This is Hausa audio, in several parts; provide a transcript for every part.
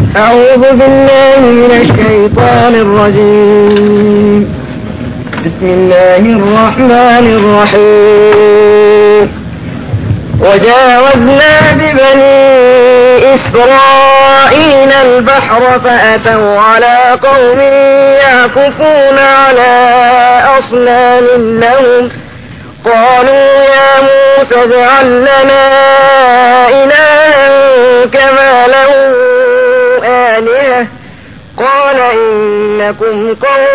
أعوذ بالله من الشيطان الرجيم بسم الله الرحمن الرحيم وجاوزنا ببني إسرائيل البحر فأتوا على قوم يعكفون على أصنام لهم قالوا يا موسى اجعل لنا إلها كما له آلهة قال إنكم قوم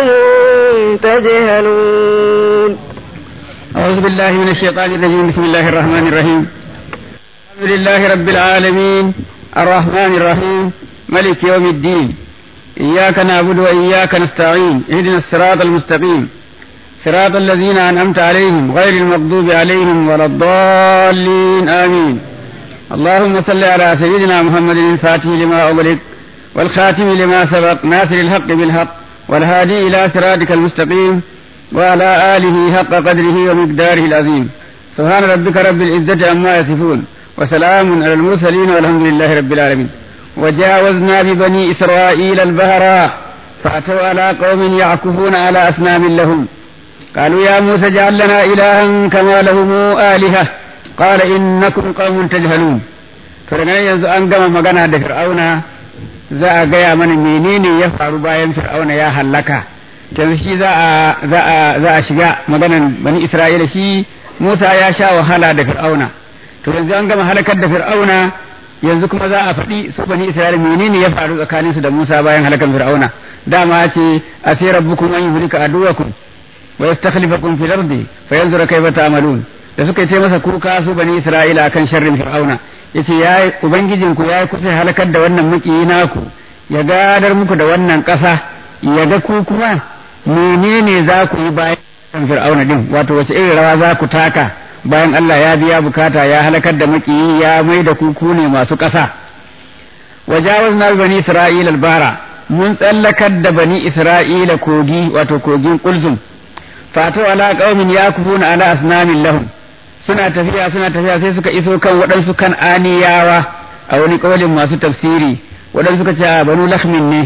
تجهلون أعوذ بالله من الشيطان الرجيم بسم الله الرحمن الرحيم الحمد لله رب العالمين الرحمن الرحيم ملك يوم الدين إياك نعبد وإياك نستعين اهدنا الصراط المستقيم صراط الذين أنعمت عليهم غير المغضوب عليهم ولا الضالين آمين اللهم صل على سيدنا محمد الفاتح لما أغلق والخاتم لما سبق ناصر الحق بالحق والهادي إلى صراطك المستقيم وعلى آله حق قدره ومقداره العظيم سبحان ربك رب العزة عما يصفون وسلام على المرسلين والحمد لله رب العالمين وجاوزنا ببني إسرائيل البحر فأتوا على قوم يعكفون على أصنام لهم قالوا يا موسى اجعل لنا إلها كما لهم آلهة قال إنكم قوم تجهلون فرنا yanzu an gama magana da fir'auna za a gaya mana menene ya faru bayan fir'auna ya hallaka yanzu shi za a za a shiga maganan bani isra'ila shi musa ya sha wahala da fir'auna to yanzu an gama halakar da fir'auna yanzu kuma za a faɗi su bani isra'ila menene ya faru tsakanin su da musa bayan halakar fir'auna dama ce a sai rabbukum an yuhlika aduwakum wa yastakhlifakum fil ardi fa yanzura kayfa ta'malun da suka yi masa kuka su bani isra'ila akan sharrin fir'auna yace ya ubangijin ku ya kusa halakar da wannan makiyi naku ya gadar muku da wannan ƙasa ya ga ku kuma menene za ku yi bayan fir'auna din wato wace irin rawa za ku taka bayan Allah ya biya bukata ya halakar da makiyi ya mai da kuku ne masu ƙasa wajawazna bani isra'ila albara mun tsallakar da bani isra'ila kogi wato kogin kulzum fatu ala qaumin yakufuna ala asnamin lahum suna tafiya suna tafiya sai suka iso kan waɗansu kan aniyawa a wani kaulin masu tafsiri waɗansu suka ce banu lahmin ne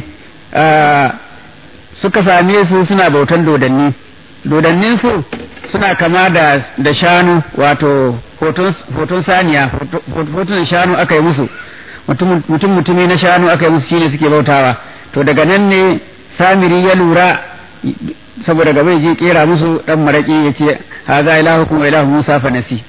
suka same su suna bautan dodanni dodannin su suna kama da da shanu wato hoton saniya hoton shanu aka yi musu mutum mutumi na shanu aka yi musu shine suke bautawa to daga nan ne samiri ya lura saboda gaba je kera musu dan maraki ya ce haza ilahukum wa ilahu musa fa nasi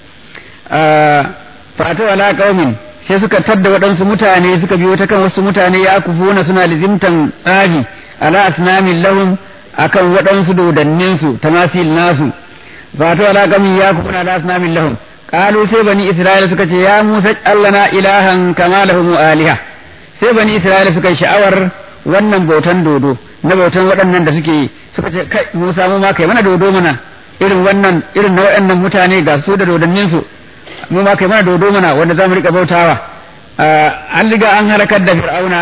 fa ala qaumin sai suka tadda waɗansu mutane suka biyo ta kan wasu mutane ya kufuna suna lizimtan tsafi ala asnamin lahum akan waɗansu dodannin su tamasil nasu fatu ala qamin ya kufuna ala asnamin lahum qalu sai bani isra'ila suka ce ya musa allana ilahan kama lahum aliha sai bani isra'ila suka sha'awar wannan bautan dodo na bautan waɗannan da suke yi suka ce kai musa mu ma kai mana dodo mana irin wannan irin na waɗannan mutane ga su da dodannin su mu ma kai mana dodo mana wanda za mu rika bautawa an riga an halakar da fir'auna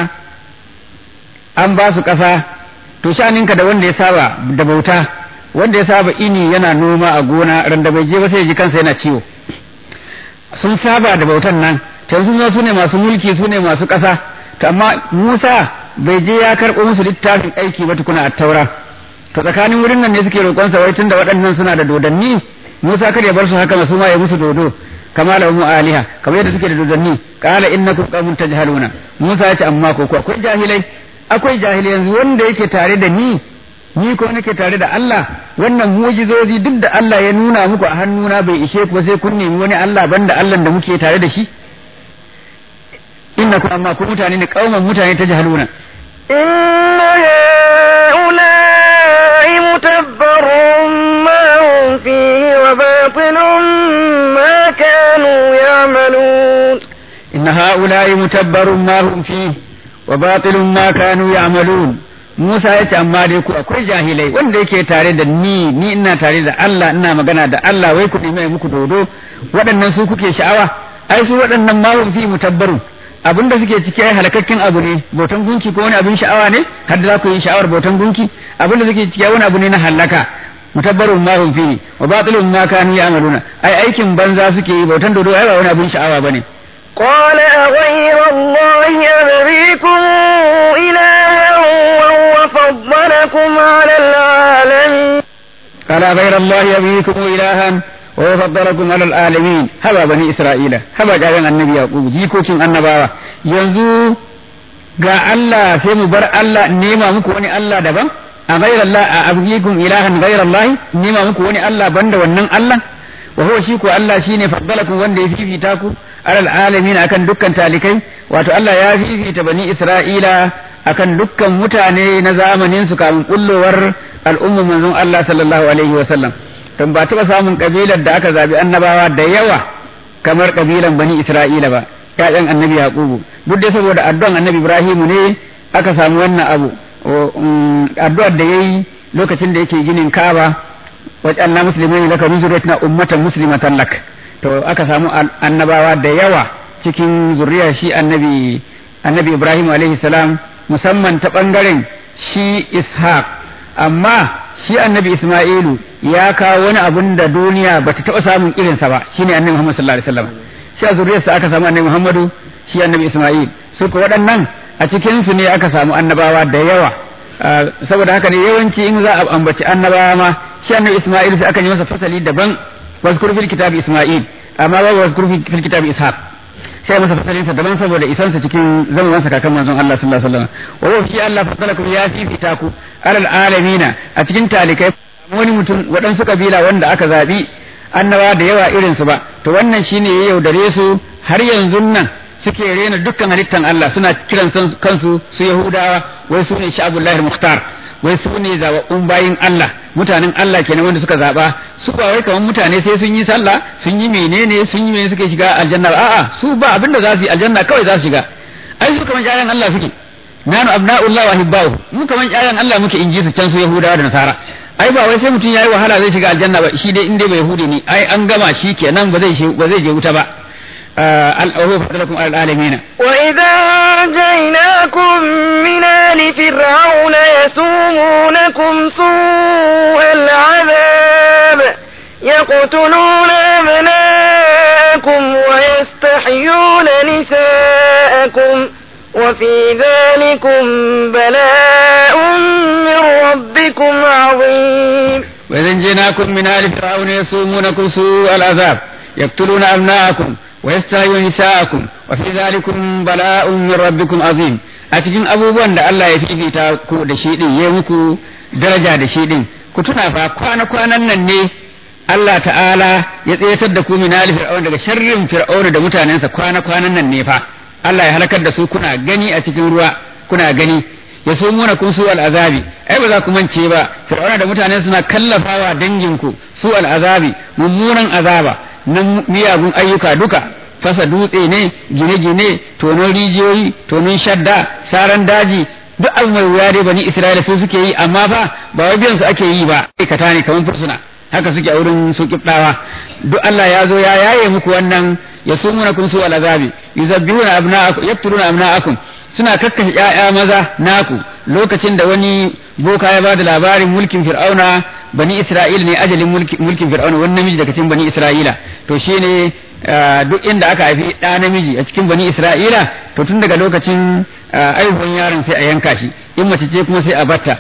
an ba su ƙasa to sha'aninka da wanda ya saba da bauta wanda ya saba ini yana noma a gona ran da bai je ba sai ji kansa yana ciwo sun saba da bautan nan yanzu su ne masu mulki su ne masu ƙasa to amma Musa bai je ya karɓo musu littafin aiki ba tukuna a taura to tsakanin wurin nan ne suke roƙon sa wai tunda waɗannan suna da dodanni Musa kada ya bar su haka su ma ya musu dodo kama la mu aliha kamar yadda suke da dodanni qala innakum qaumun tajhaluna Musa ya ce amma ko akwai jahilai akwai jahilai yanzu wanda yake tare da ni ni ko nake tare da Allah wannan mujizozi duk da Allah ya nuna muku a hannuna bai ishe ku sai kun nemi wani Allah banda Allah da muke tare da shi innakum amma ku mutane ne kauman mutane ta jahaluna inna ha'ula'i mutabbarun ma hum fihi wa batilun ma kanu ya'malun inna ha'ula'i mutabbarun ma hum fihi wa batilun ma kanu ya'malun Musa ya ce amma dai ku akwai jahilai wanda yake tare da ni ni ina tare da Allah ina magana da Allah wai ku nemi muku dodo waɗannan su kuke sha'awa ai su waɗannan ma hum fi mutabbarun abin da suke ciki ai halakakken abu ne bautan gunki ko wani abin sha'awa ne har da za ku yi sha'awar bautan gunki abin da suke ciki wani abu ne na halaka mutabbarun ma hum fi wa batilun ma kanu ya'maluna ai aikin banza suke yi bautan dodo ai ba wani abin sha'awa bane قال أغير الله أبغيكم ala ghayra Allah yabikum ilahan wa faddalakum ala alalamin haba bani isra'ila haba jaran annabi yaqub jikokin annabawa yanzu ga Allah sai mu bar Allah nema muku wani Allah daban a ghayra Allah a abgikum ilahan ghayra Allah nema muku wani Allah banda wannan Allah wa huwa shi ko Allah shine faddalakum wanda ya fifita ku alal alamin akan dukkan talikai wato Allah ya fifita bani Isra'ila akan dukkan mutane na zamanin su kafin kullowar al'umma manzon Allah sallallahu alaihi wa sallam don ba taɓa samun kabilar da aka zabi annabawa da yawa kamar kabilan bani Isra'ila ba ƴaƴan annabi Yaqubu duk da saboda addu'an annabi Ibrahimu ne aka samu wannan abu addu'ar da yayi lokacin da yake ginin Ka'aba wajanna muslimai laka nuzuratina ummatan muslimatan lak to aka samu annabawa da yawa cikin zuriyar shi annabi annabi Ibrahim alaihi salam musamman ta bangaren shi Ishaq amma shi annabi Isma'ilu ya kawo wani abun da duniya bata taɓa samun irinsa ba shine annabi Muhammad sallallahu alaihi wasallam shi a zuriyarsa aka samu annabi Muhammadu shi annabi Isma'il su ko waɗannan a cikin su ne aka samu annabawa da yawa saboda haka ne yawanci in za a ambaci annabawa ma shi annabi Isma'il sai aka yi masa fasali daban wazkur fil kitabi Isma'il amma babu wazkur fil kitabi Ishaq sai masa fasalin sa daban saboda isansa cikin zamanin sa kakan manzon Allah sallallahu alaihi wasallam wa huwa fi Allah fasalakum ya fi fitaku alal alamina a cikin talikai wani mutum waɗansu kabila wanda aka zabi annabawa da yawa irin su ba to wannan shine ya yaudare su har yanzu nan suke rena dukkan halittan Allah suna kiran kansu su Yahudawa wai su ne sha'abullahi muhtar wai su ne zababbun bayin Allah mutanen Allah kenan wanda suka zaba su ba wai kamar mutane sai sun yi sallah sun yi menene sun yi menene suke shiga aljanna a'a su ba abinda za su yi aljanna kawai za su shiga ai su kamar ƴaƴan Allah suke nanu abna'ullah wa hibbahu mu kamar ƴaƴan Allah muke inji su can su Yahudawa da Nasara ai ba wai sai mutum yayi wahala zai shiga aljanna ba shi dai in dai bai yahudi ne ai an gama shi kenan ba zai ba zai je wuta ba الأوهو فضلكم على العالمين وإذا أنجيناكم من آل فرعون يسومونكم سوء العذاب يقتلون أبناءكم ويستحيون نساءكم وفي ذلكم بلاء من ربكم عظيم وإذا انجيناكم من آل فرعون يسومونكم سوء العذاب يقتلون أبناءكم ويستحيون نساءكم وفي ذلكم بلاء من ربكم عظيم أتجن أبوبwan da Allah ya fifita ku da shi din yayi muku daraja da shi din ku tuna fa kwana kwanan nan ne Allah ta'ala ya tsayatar da ku min ali fir'aun daga sharrin fir'aun da mutanensa kwana kwanan nan ne fa Allah ya halakar da su kuna gani a cikin ruwa kuna gani ya so muna kun su al'azabi ai ba za ku mance ba fir'auna da mutane suna kallafawa danginku su al'azabi mummunan azaba na miyagun ayyuka duka fasa dutse ne gine-gine tonon rijiyoyi tonon shadda saran daji duk abu mai wuya dai bani isra'ila su suke yi amma fa ba wai biyan su ake yi ba aikata ne kamar fursuna haka suke a wurin su kibdawa duk Allah ya zo ya yaye muku wannan ya sumuna kun su al'azabi yuzabbihuna abna'akum yaqtuluna abna'akum suna kakkashe ƴaƴa maza naku lokacin da wani boka ya bada labarin mulkin fir'auna bani isra'ila ne ajalin mulkin fir'auna wani namiji daga cikin bani isra'ila to shine duk inda aka haifi ɗa namiji a cikin bani isra'ila to tun daga lokacin aihuwan yaron sai a yanka shi in mace ce kuma sai a batta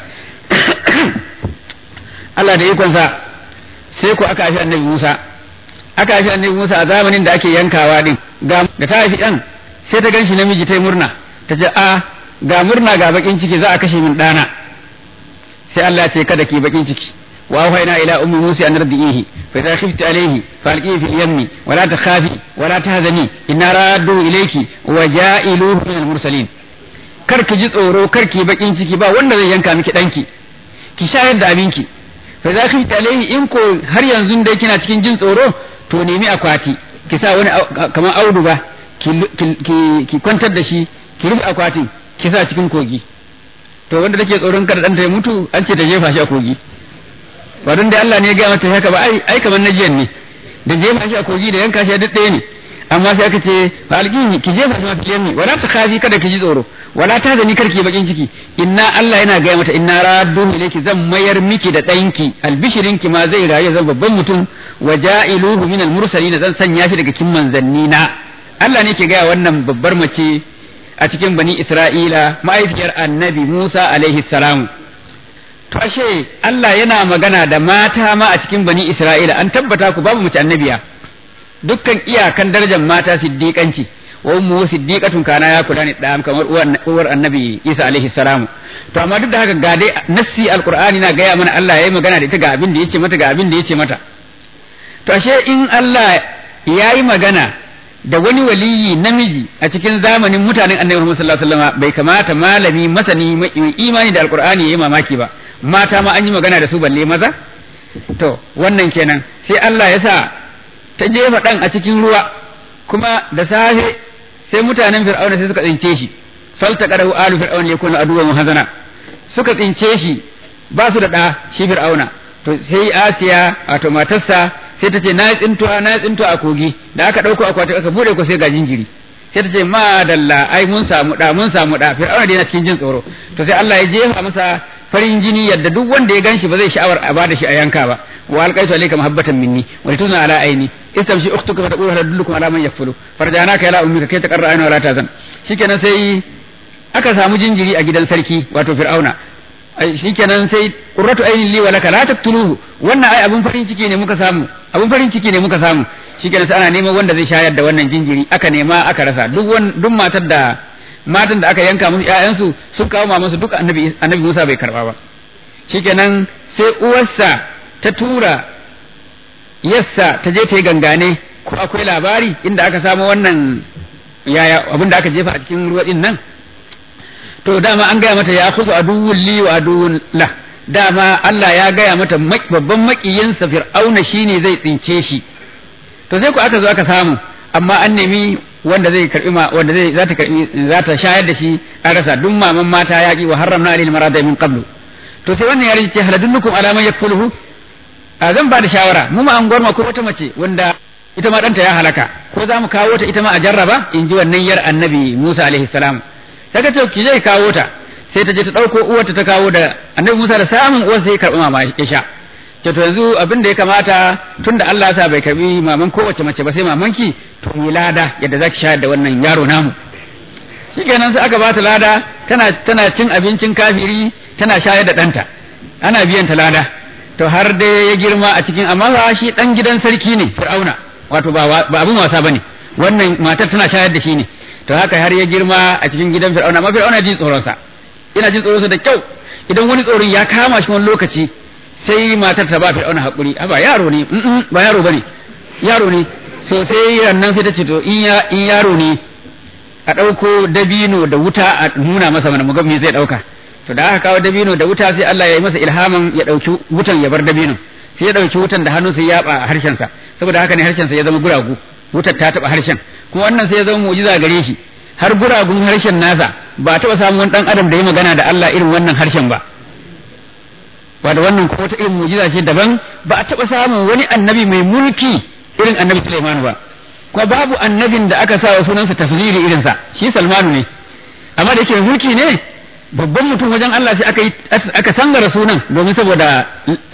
Allah da ikonsa sai ko aka haifi annabi Musa aka haifi annabi Musa a zamanin da ake yankawa din ga da ta haifi ɗan sai ta ganshi namiji ta yi murna ta ce a ga murna ga bakin ciki za a kashe min ɗana sai Allah ce kada ki bakin ciki wa wahayna ila ummi musa an radihi fa idha khifti alayhi falqihi fil yammi wa la takhafi wa la tahzani inna raddu ilayki wa ja'iluhu min al mursalin kar ki ji tsoro kar ki bakin ciki ba wanda zai yanka miki danki ki shayar da abinki fa idha khifti alayhi in ko har yanzu dai kina cikin jin tsoro to nemi akwati ki sa wani kamar auduga ki kwantar da shi ki rufe akwatin ki sa cikin kogi to wanda take tsoron kada ɗanta ya mutu an ce ta jefa shi a kogi ba don da Allah ne ya gaya mata haka ba ai ai kamar najiyan ne da jefa shi a kogi da yanka shi duk ɗaya ne amma sai aka ce fa alqihi ki jefa shi a cikin ni wala ta khafi kada ki ji tsoro wala ta zani karki bakin ciki inna Allah yana gaya mata inna raddu ilayki zan mayar miki da ɗanki albishirinki ma zai rayu zan babban mutum wa ja'iluhu min al-mursalin zan sanya shi daga kin manzanni na Allah ne ke gaya wannan babbar mace a cikin bani Isra'ila ma'aifiyar annabi Musa alaihi salam. To ashe Allah yana magana da mata ma a cikin bani Isra'ila an tabbata ku babu mace annabiya dukkan iyakan darajar mata siddiƙanci wa ummu siddiqatun kana ya kula ne da kamar uwar annabi Isa alaihi salamu to amma duk da haka ga dai nassi alqur'ani na gaya mana Allah yayi magana da ita ga abin da yace mata ga abin da yace mata to ashe in Allah yayi magana da wani waliyi namiji a cikin zamanin mutanen annabi Muhammad sallallahu alaihi wasallam bai kamata malami masani mai imani da alqur'ani yayi mamaki ba mata ma an yi magana da su balle maza to wannan kenan sai Allah ya sa ta jefa dan a cikin ruwa kuma da safe sai mutanen fir'auna sai suka tsince shi falta qadahu alu fir'auna yakunu aduwwan hazana suka tsince shi ba su da da shi fir'auna to sai Asiya wato matarsa sai ta ce na yi tsintuwa na yi tsintuwa a kogi da aka ɗauko akwati aka bude ko sai ga jinjiri sai ta ce ma dalla ai mun samu da mun samu da fir'auna dai na cikin jin tsoro to sai Allah ya jefa masa farin jini yadda duk wanda ya ganshi ba zai sha'awar a bada shi a yanka ba wa alqaitu alayka mahabbatan minni wa lituna ala aini istamshi ukhtuka fa taqulu hal adullukum ala man yakfulu farjanaka ila ummika kay taqarra ayna wala tazan shikenan sai aka samu jinjiri a gidan sarki wato fir'auna shikenan sai qurratu ainin li wa laka la taqtuluhu wannan ai abun farin ciki ne muka samu abun farin ciki ne muka samu shikenan sai ana neman wanda zai shayar da wannan jinjiri aka nema aka rasa duk duk matar da matan da aka yanka musu ƴaƴansu sun kawo mamansu duk annabi annabi Musa bai karba ba shikenan sai uwarsa ta tura yassa ta je ta yi gangane ko akwai labari inda aka samu wannan yaya abin da aka jefa a cikin ruwa din nan to dama an gaya mata ya khudhu aduwwun li wa aduwwun la dama Allah ya gaya mata babban makiyinsa fir'auna shine zai tsince shi to sai ku aka zo aka samu amma an nemi wanda zai karbi ma wanda zai za ta karbi za ta shayar da shi an rasa duk maman mata yaki wa haramna alil marada min qablu to sai wannan yare ce haladunnukum ala man yakfuluhu a zan ba da shawara mu ma an gwarma ko wata mace wanda ita ma danta ya halaka ko za mu kawo ta ita ma a jarraba in ji wannan yar annabi Musa alaihi salam ta ce ki je kawo ta sai ta je ta ɗauko uwarta ta kawo da annabi Musa da samun uwar sai ya karɓi mama ya sha ce to yanzu abin da ya kamata tunda Allah ya sa bai karɓi maman kowace mace ba sai mamanki to yi lada yadda zaki shayar da wannan yaro namu shikenan sai aka bata lada tana tana cin abincin kafiri tana shayar da ɗanta ana biyan ta lada to har dai ya girma a cikin amma ba shi dan gidan sarki ne fir'auna wato ba ba abin wasa bane wannan matar tana shayar da shi ne to haka har ya girma a cikin gidan fir'auna amma fir'auna jin tsoron sa ina jin tsoron sa da kyau idan wani tsoron ya kama shi wani lokaci sai matar ta ba fir'auna hakuri ba yaro ne ba yaro bane yaro ne so sai rannan sai ta ce to in ya in yaro ne a ɗauko dabino da wuta a nuna masa mana mu ga me zai ɗauka to da aka kawo dabino da wuta sai Allah ya yi masa ilhamin ya ɗauki wutan ya bar dabino sai ya ɗauki wutan da hannu sai ya yaba a harshensa saboda haka ne harshensa ya zama guragu wutar ta taɓa harshen kuma wannan sai ya zama mu'jiza gare shi har guragun harshen nasa ba taɓa samun wani ɗan adam da ya magana da Allah irin wannan harshen ba ba da wannan kuma wata irin mu'jiza ce daban ba a taɓa samun wani annabi mai mulki irin annabi Sulaiman ba kuma babu annabin da aka sa wa sunansa tafsiri irinsa shi Salmanu ne amma da yake mulki ne babban mutum wajen Allah sai aka yi aka sangara sunan domin saboda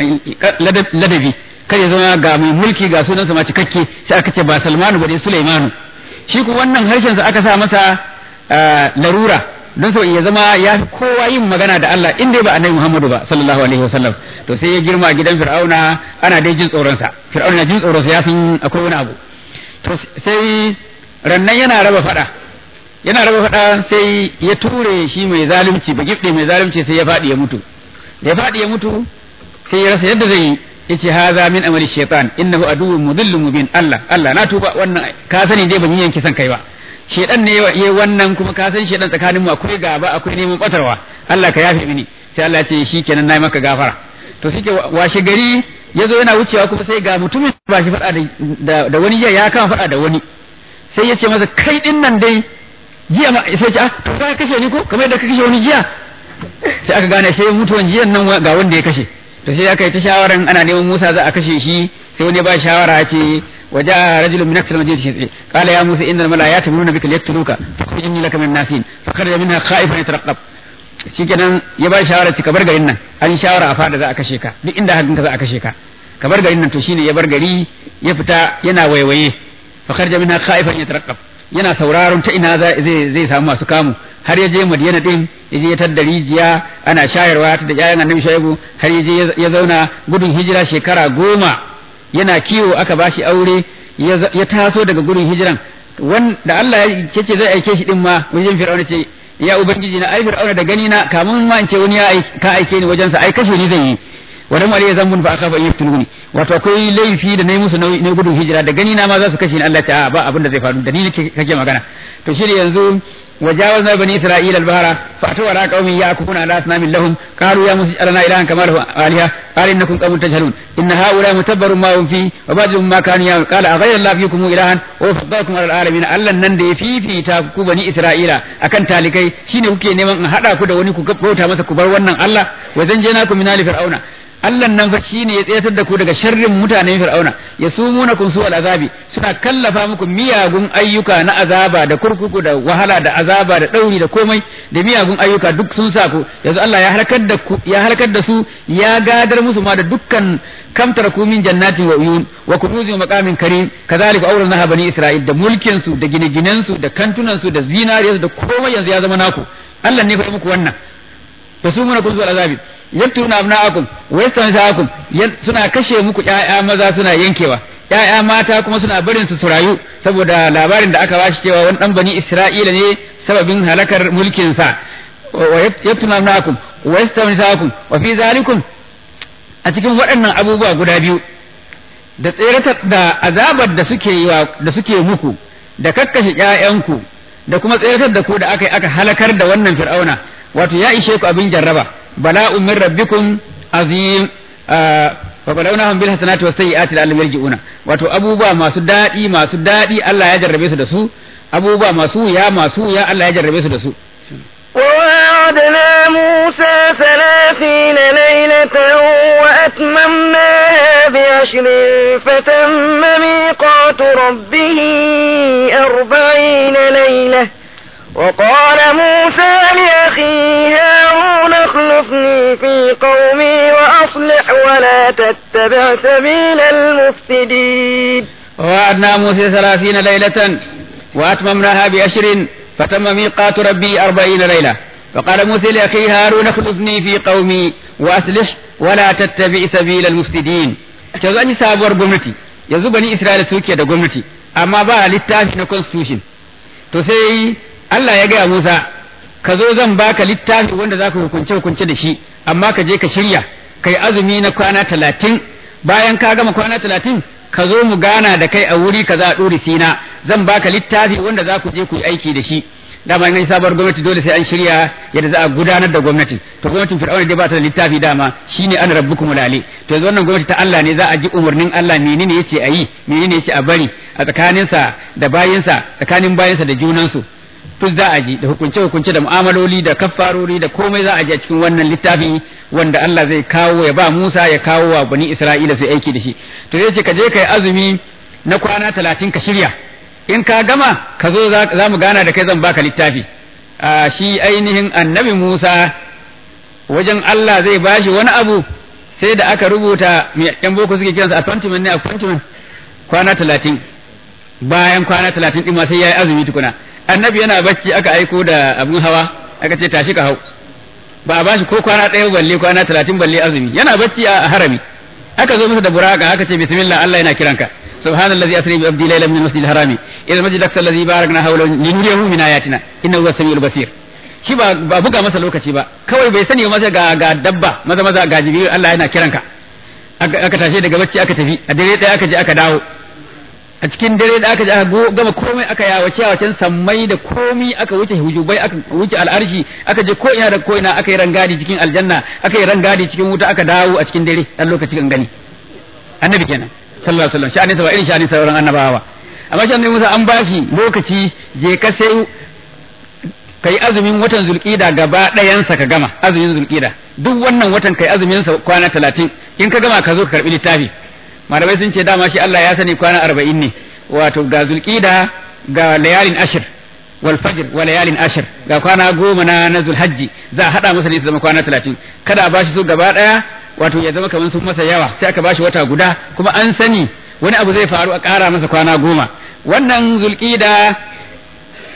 ladabi kai ya zama ga mai mulki ga sunansa ma cikakke sai aka ce ba Salmanu ba dai Sulaimanu shi ku wannan harshen sa aka sa masa larura don so ya zama ya fi kowa yin magana da Allah in dai ba annabi Muhammadu ba sallallahu alaihi wasallam to sai ya girma gidan Fir'auna ana dai jin tsoron sa Fir'auna jin tsoron sa ya san akwai wani abu to sai rannan yana raba fada yana raba faɗa sai ya ture shi mai zalunci ba gifɗe mai zalunci sai ya faɗi ya mutu da ya faɗi ya mutu sai ya rasa yadda zai yi yace haza min amali shaytan innahu aduwwun mudillun mubin Allah Allah na tuba wannan ka sani dai ban yi yanki san kai ba shedan ne yayi wannan kuma ka san shedan tsakanin mu akwai gaba akwai neman batarwa Allah ka yafe mini sai Allah ya ce shikenan nayi maka gafara to shike washe gari yazo yana wucewa kuma sai ga mutumin ba shi faɗa da da wani ya kama faɗa da wani sai ya ce masa kai din nan dai jiya ma sai ce ah to ka kashe ni ko kamar yadda ka kashe wani jiya sai aka gane sai mutuwan jiyan nan ga wanda ya kashe to sai aka yi ta shawaran ana neman Musa za a kashe shi sai wani ba shawara ce waje rajulun min aksal majid shi qala ya Musa innal malaa'ikata yamuruna bika liyaqtuluka fakhruj inni laka min nasin fakharaja minha khaifan yatarqab shikenan ya ba shawara ci kabar garin nan an shawara a fada za a kashe ka duk inda hakan ka za a kashe ka kabar garin nan to shine ya bar gari ya fita yana waiwaye fakharaja minha khaifan yatarqab yana sauraron ta ina zai zai samu masu kamu har ya je Madina din ya je ya tadda rijiya ana shayarwa ta da ƴaƴan Annabi Shaibu har ya je ya zauna gudun hijira shekara goma yana kiwo aka bashi aure ya taso daga gudun hijiran wanda Allah ya ce zai aike shi din ma wajen Fir'auna ce ya ubangiji na ai Fir'auna da gani na kamun ma in ce wani ya ka aike ni wajen sa ai kashe ni zai yi wadan wali zambun fa aka fa yaftuluni wato akwai laifi da nayi musu ne gudun hijira da gani na ma za su kashe ni Allah ta a ba abin da zai faru da ni kake magana to shi yanzu وجاوزنا بني إسرائيل البحر فأتوا على قوم يأكلون على أصنام لهم قالوا يا موسى اجعلنا إلها كما له آلهة قال إنكم قوم تجهلون إن هؤلاء متبر ما هم فيه وباطل ما كانوا يعملون قال أغير الله فيكم إلها وفضلكم على العالمين ألا نندي في في تاكو بني إسرائيل أكن تالكي شيني kuke neman in haɗa ku da wani ku bauta masa ku bar wannan Allah wa zanjanakum min ali fir'auna Allah nan fa shine ya tsayatar da ku daga sharrin mutanen Fir'auna ya sumuna kun su azabi suna kallafa muku miyagun ayyuka na azaba da kurkuku da wahala da azaba da dauri da komai da miyagun ayyuka duk sun sa ku yanzu Allah ya halakar da ku ya halakar da su ya gadar musu ma da dukkan kamtar ku min jannati wa uyun wa kunuzi wa maqamin karim kazalika awrasna bani isra'il da mulkin su da gine-ginen su da kantunan su da zinariyar da komai yanzu ya zama naku Allah ne fa muku wannan yasumuna kun su azabi yaktuna abna'akum wa yastansaakum suna kashe muku ƴaƴa maza suna yankewa ƴaƴa mata kuma suna barin su su rayu saboda labarin da aka bashi cewa wani dan bani Isra'ila ne sababin halakar mulkin sa wa yaktuna abna'akum wa yastansaakum wa fi zalikum a cikin waɗannan abubuwa guda biyu da tseratar da azabar da suke yi da suke muku da kakkashe ƴaƴanku da kuma tseratar da ku da aka aka halakar da wannan fir'auna wato ya ishe ku abin jarraba bala'un min rabbikum azim fa balawnahum bil hasanati was sayyiati la'allahum yarji'una wato abubuwa masu dadi masu dadi Allah ya jarrabe su da su abubuwa masu ya masu ya Allah ya jarrabe su da su ووعدنا موسى ثلاثين ليلة وأتممناها بعشر فتم ميقات ربه أربعين ليلة وقال موسى لأخيه هارون اخلفني في قومي وأصلح ولا تتبع سبيل المفسدين ووعدنا موسى ثلاثين ليلة وأتممناها بعشر فتم ميقات ربي أربعين ليلة فقال موسى لأخيه هارون اخلفني في قومي وأصلح ولا تتبع سبيل المفسدين yanzu an yi sabuwar gwamnati yanzu bani Isra'ila suke da gwamnati amma ba littafi na constitution to sai Allah ya gaya Musa ka zo zan baka littafi wanda za ka hukunce hukunce da shi amma ka je ka shirya kai azumi na kwana talatin bayan ka gama kwana talatin ka zo mu gana da kai a wuri ka za a ɗori sina zan baka littafi wanda za ku je ku yi aiki da shi dama in sabuwar gwamnati dole sai an shirya yadda za a gudanar da gwamnatin to gwamnatin fir'auna dai ba ta da littafi dama shine an rabbukum lale to yanzu wannan gwamnati ta Allah ne za a ji umarnin Allah menene yace a yi menene yace a bari a tsakaninsa da bayinsa tsakanin bayinsa da junansu duk za a ji da hukunce hukunce da mu'amaloli da kaffarori da komai za a ji a cikin wannan littafi wanda Allah zai kawo ya ba Musa ya kawo wa bani Isra'ila su aiki da shi to yace ka je kai azumi na kwana talatin ka shirya in ka gama ka zo za mu gana da kai zan baka littafi a shi ainihin annabi Musa wajen Allah zai bashi wani abu sai da aka rubuta yan boko suke kiransa appointment ne appointment kwana talatin bayan kwana talatin ɗin ma sai ya yi azumi tukuna annabi yana bacci aka aiko da abin hawa aka ce tashi ka hau ba a bashi ko kwana ɗaya balle kwana talatin balle azumi yana bacci a harami aka zo masa da buraka aka ce bismillah Allah yana kiranka subhanallazi asri bi abdi laylan min masjidil harami ila masjid aqsa allazi barakna hawla linuriyahu min ayatina innahu huwas samiul basir shi ba ba buga masa lokaci ba kawai bai sani masa ga ga dabba maza maza ga jibril Allah yana kiranka aka tashi daga bacci aka tafi a dare ɗaya aka je aka dawo a cikin dare da aka ji aka gama komai aka yawace yawacen sammai da komi aka wuce hujubai aka wuce al'arshi aka je ko ina da ko ina aka yi rangadi cikin aljanna aka yi rangadi cikin wuta aka dawo a cikin dare dan lokaci kan gani annabi kenan sallallahu alaihi wasallam sha'anin sa ba irin sha'anin sauran annabawa amma shi annabi Musa an bashi lokaci je ka sai kai azumin watan zulqida gaba ɗayansa ka gama azumin zulqida duk wannan watan kai azumin sa kwana 30 in ka gama ka zo ka karbi littafi malamai sun ce dama shi Allah ya sani kwana arba'in ne wato ga zulqida ga layalin ashir wal fajr wa layalin ashir ga kwana goma na na zulhajji za a hada masa ne su zama kwana talatin kada a bashi su gaba daya wato ya zama kamar sun masa yawa sai aka bashi wata guda kuma an sani wani abu zai faru a kara masa kwana goma wannan zulqida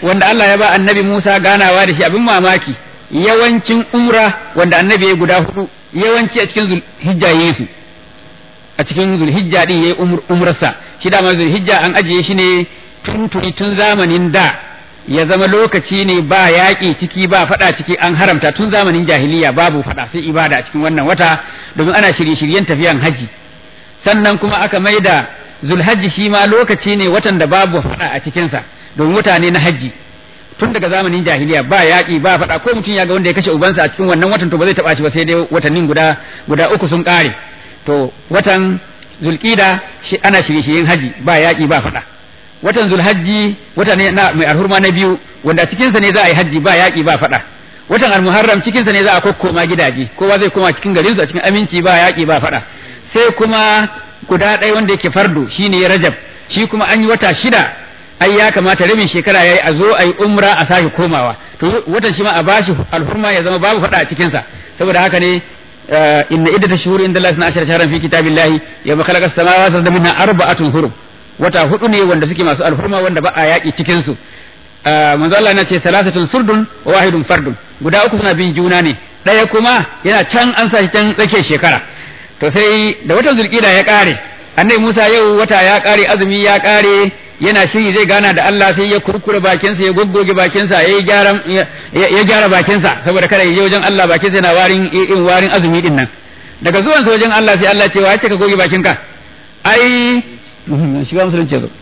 wanda Allah ya ba annabi Musa ganawa da shi abin mamaki yawancin umra wanda annabi ya guda hudu yawanci a cikin zulhijja yayi su a cikin zulhijja din yayi umrarsa shi da zulhijja an ajiye shi ne tun tun zamanin da ya zama lokaci ne ba yaƙi ciki ba faɗa ciki an haramta tun zamanin jahiliya babu faɗa sai ibada a cikin wannan wata domin ana shirye-shiryen tafiyan haji sannan kuma aka maida zulhajji shi ma lokaci ne watan da babu faɗa a cikinsa domin wata ne na haji tun daga zamanin jahiliya ba yaƙi ba faɗa ko mutum ya ga wanda ya kashe ubansa a cikin wannan watan to ba zai taɓa shi ba sai dai watannin guda guda uku sun ƙare to watan zulƙida shi ana shirye-shiryen haji ba yaƙi ba faɗa watan zulhajji wata ne na mai alhurma na biyu wanda cikinsa ne za a yi hajji ba yaƙi ba faɗa watan almuharram cikinsa ne za a kokkoma gidaje kowa zai koma cikin garinsu a cikin aminci ba yaƙi ba faɗa sai kuma guda ɗaya wanda yake fardo shine rajab shi kuma an yi wata shida ai ya kamata rabin shekara yayi a zo a yi umra a sake komawa to watan shi ma a bashi alhurma ya zama babu faɗa a cikinsa saboda haka ne inna iddata shuhuri inda Allah 12 shahran fi kitabillahi yawma khalaqa as-samawati wal arda minha arba'atun hurum wata hudu ne wanda suke masu alhurma wanda ba a yaƙi cikin su manzo Allah na ce salasatun surdun wa wahidun fardun guda uku suna bin juna ne ɗaya kuma yana can an sa shi can tsakiyar shekara to sai da watan zulkida ya ƙare annabi Musa yau wata ya ƙare azumi ya ƙare yana shiri zai gana da Allah sai ya kurkure bakinsa ya goggoge bakinsa ya gyara ya gyara bakinsa saboda kada ya je wajen Allah bakinsa yana warin in warin azumi din nan daga zuwan sa wajen Allah sai Allah ce wa ya ce ka goge bakinka ai shiga musulunci zo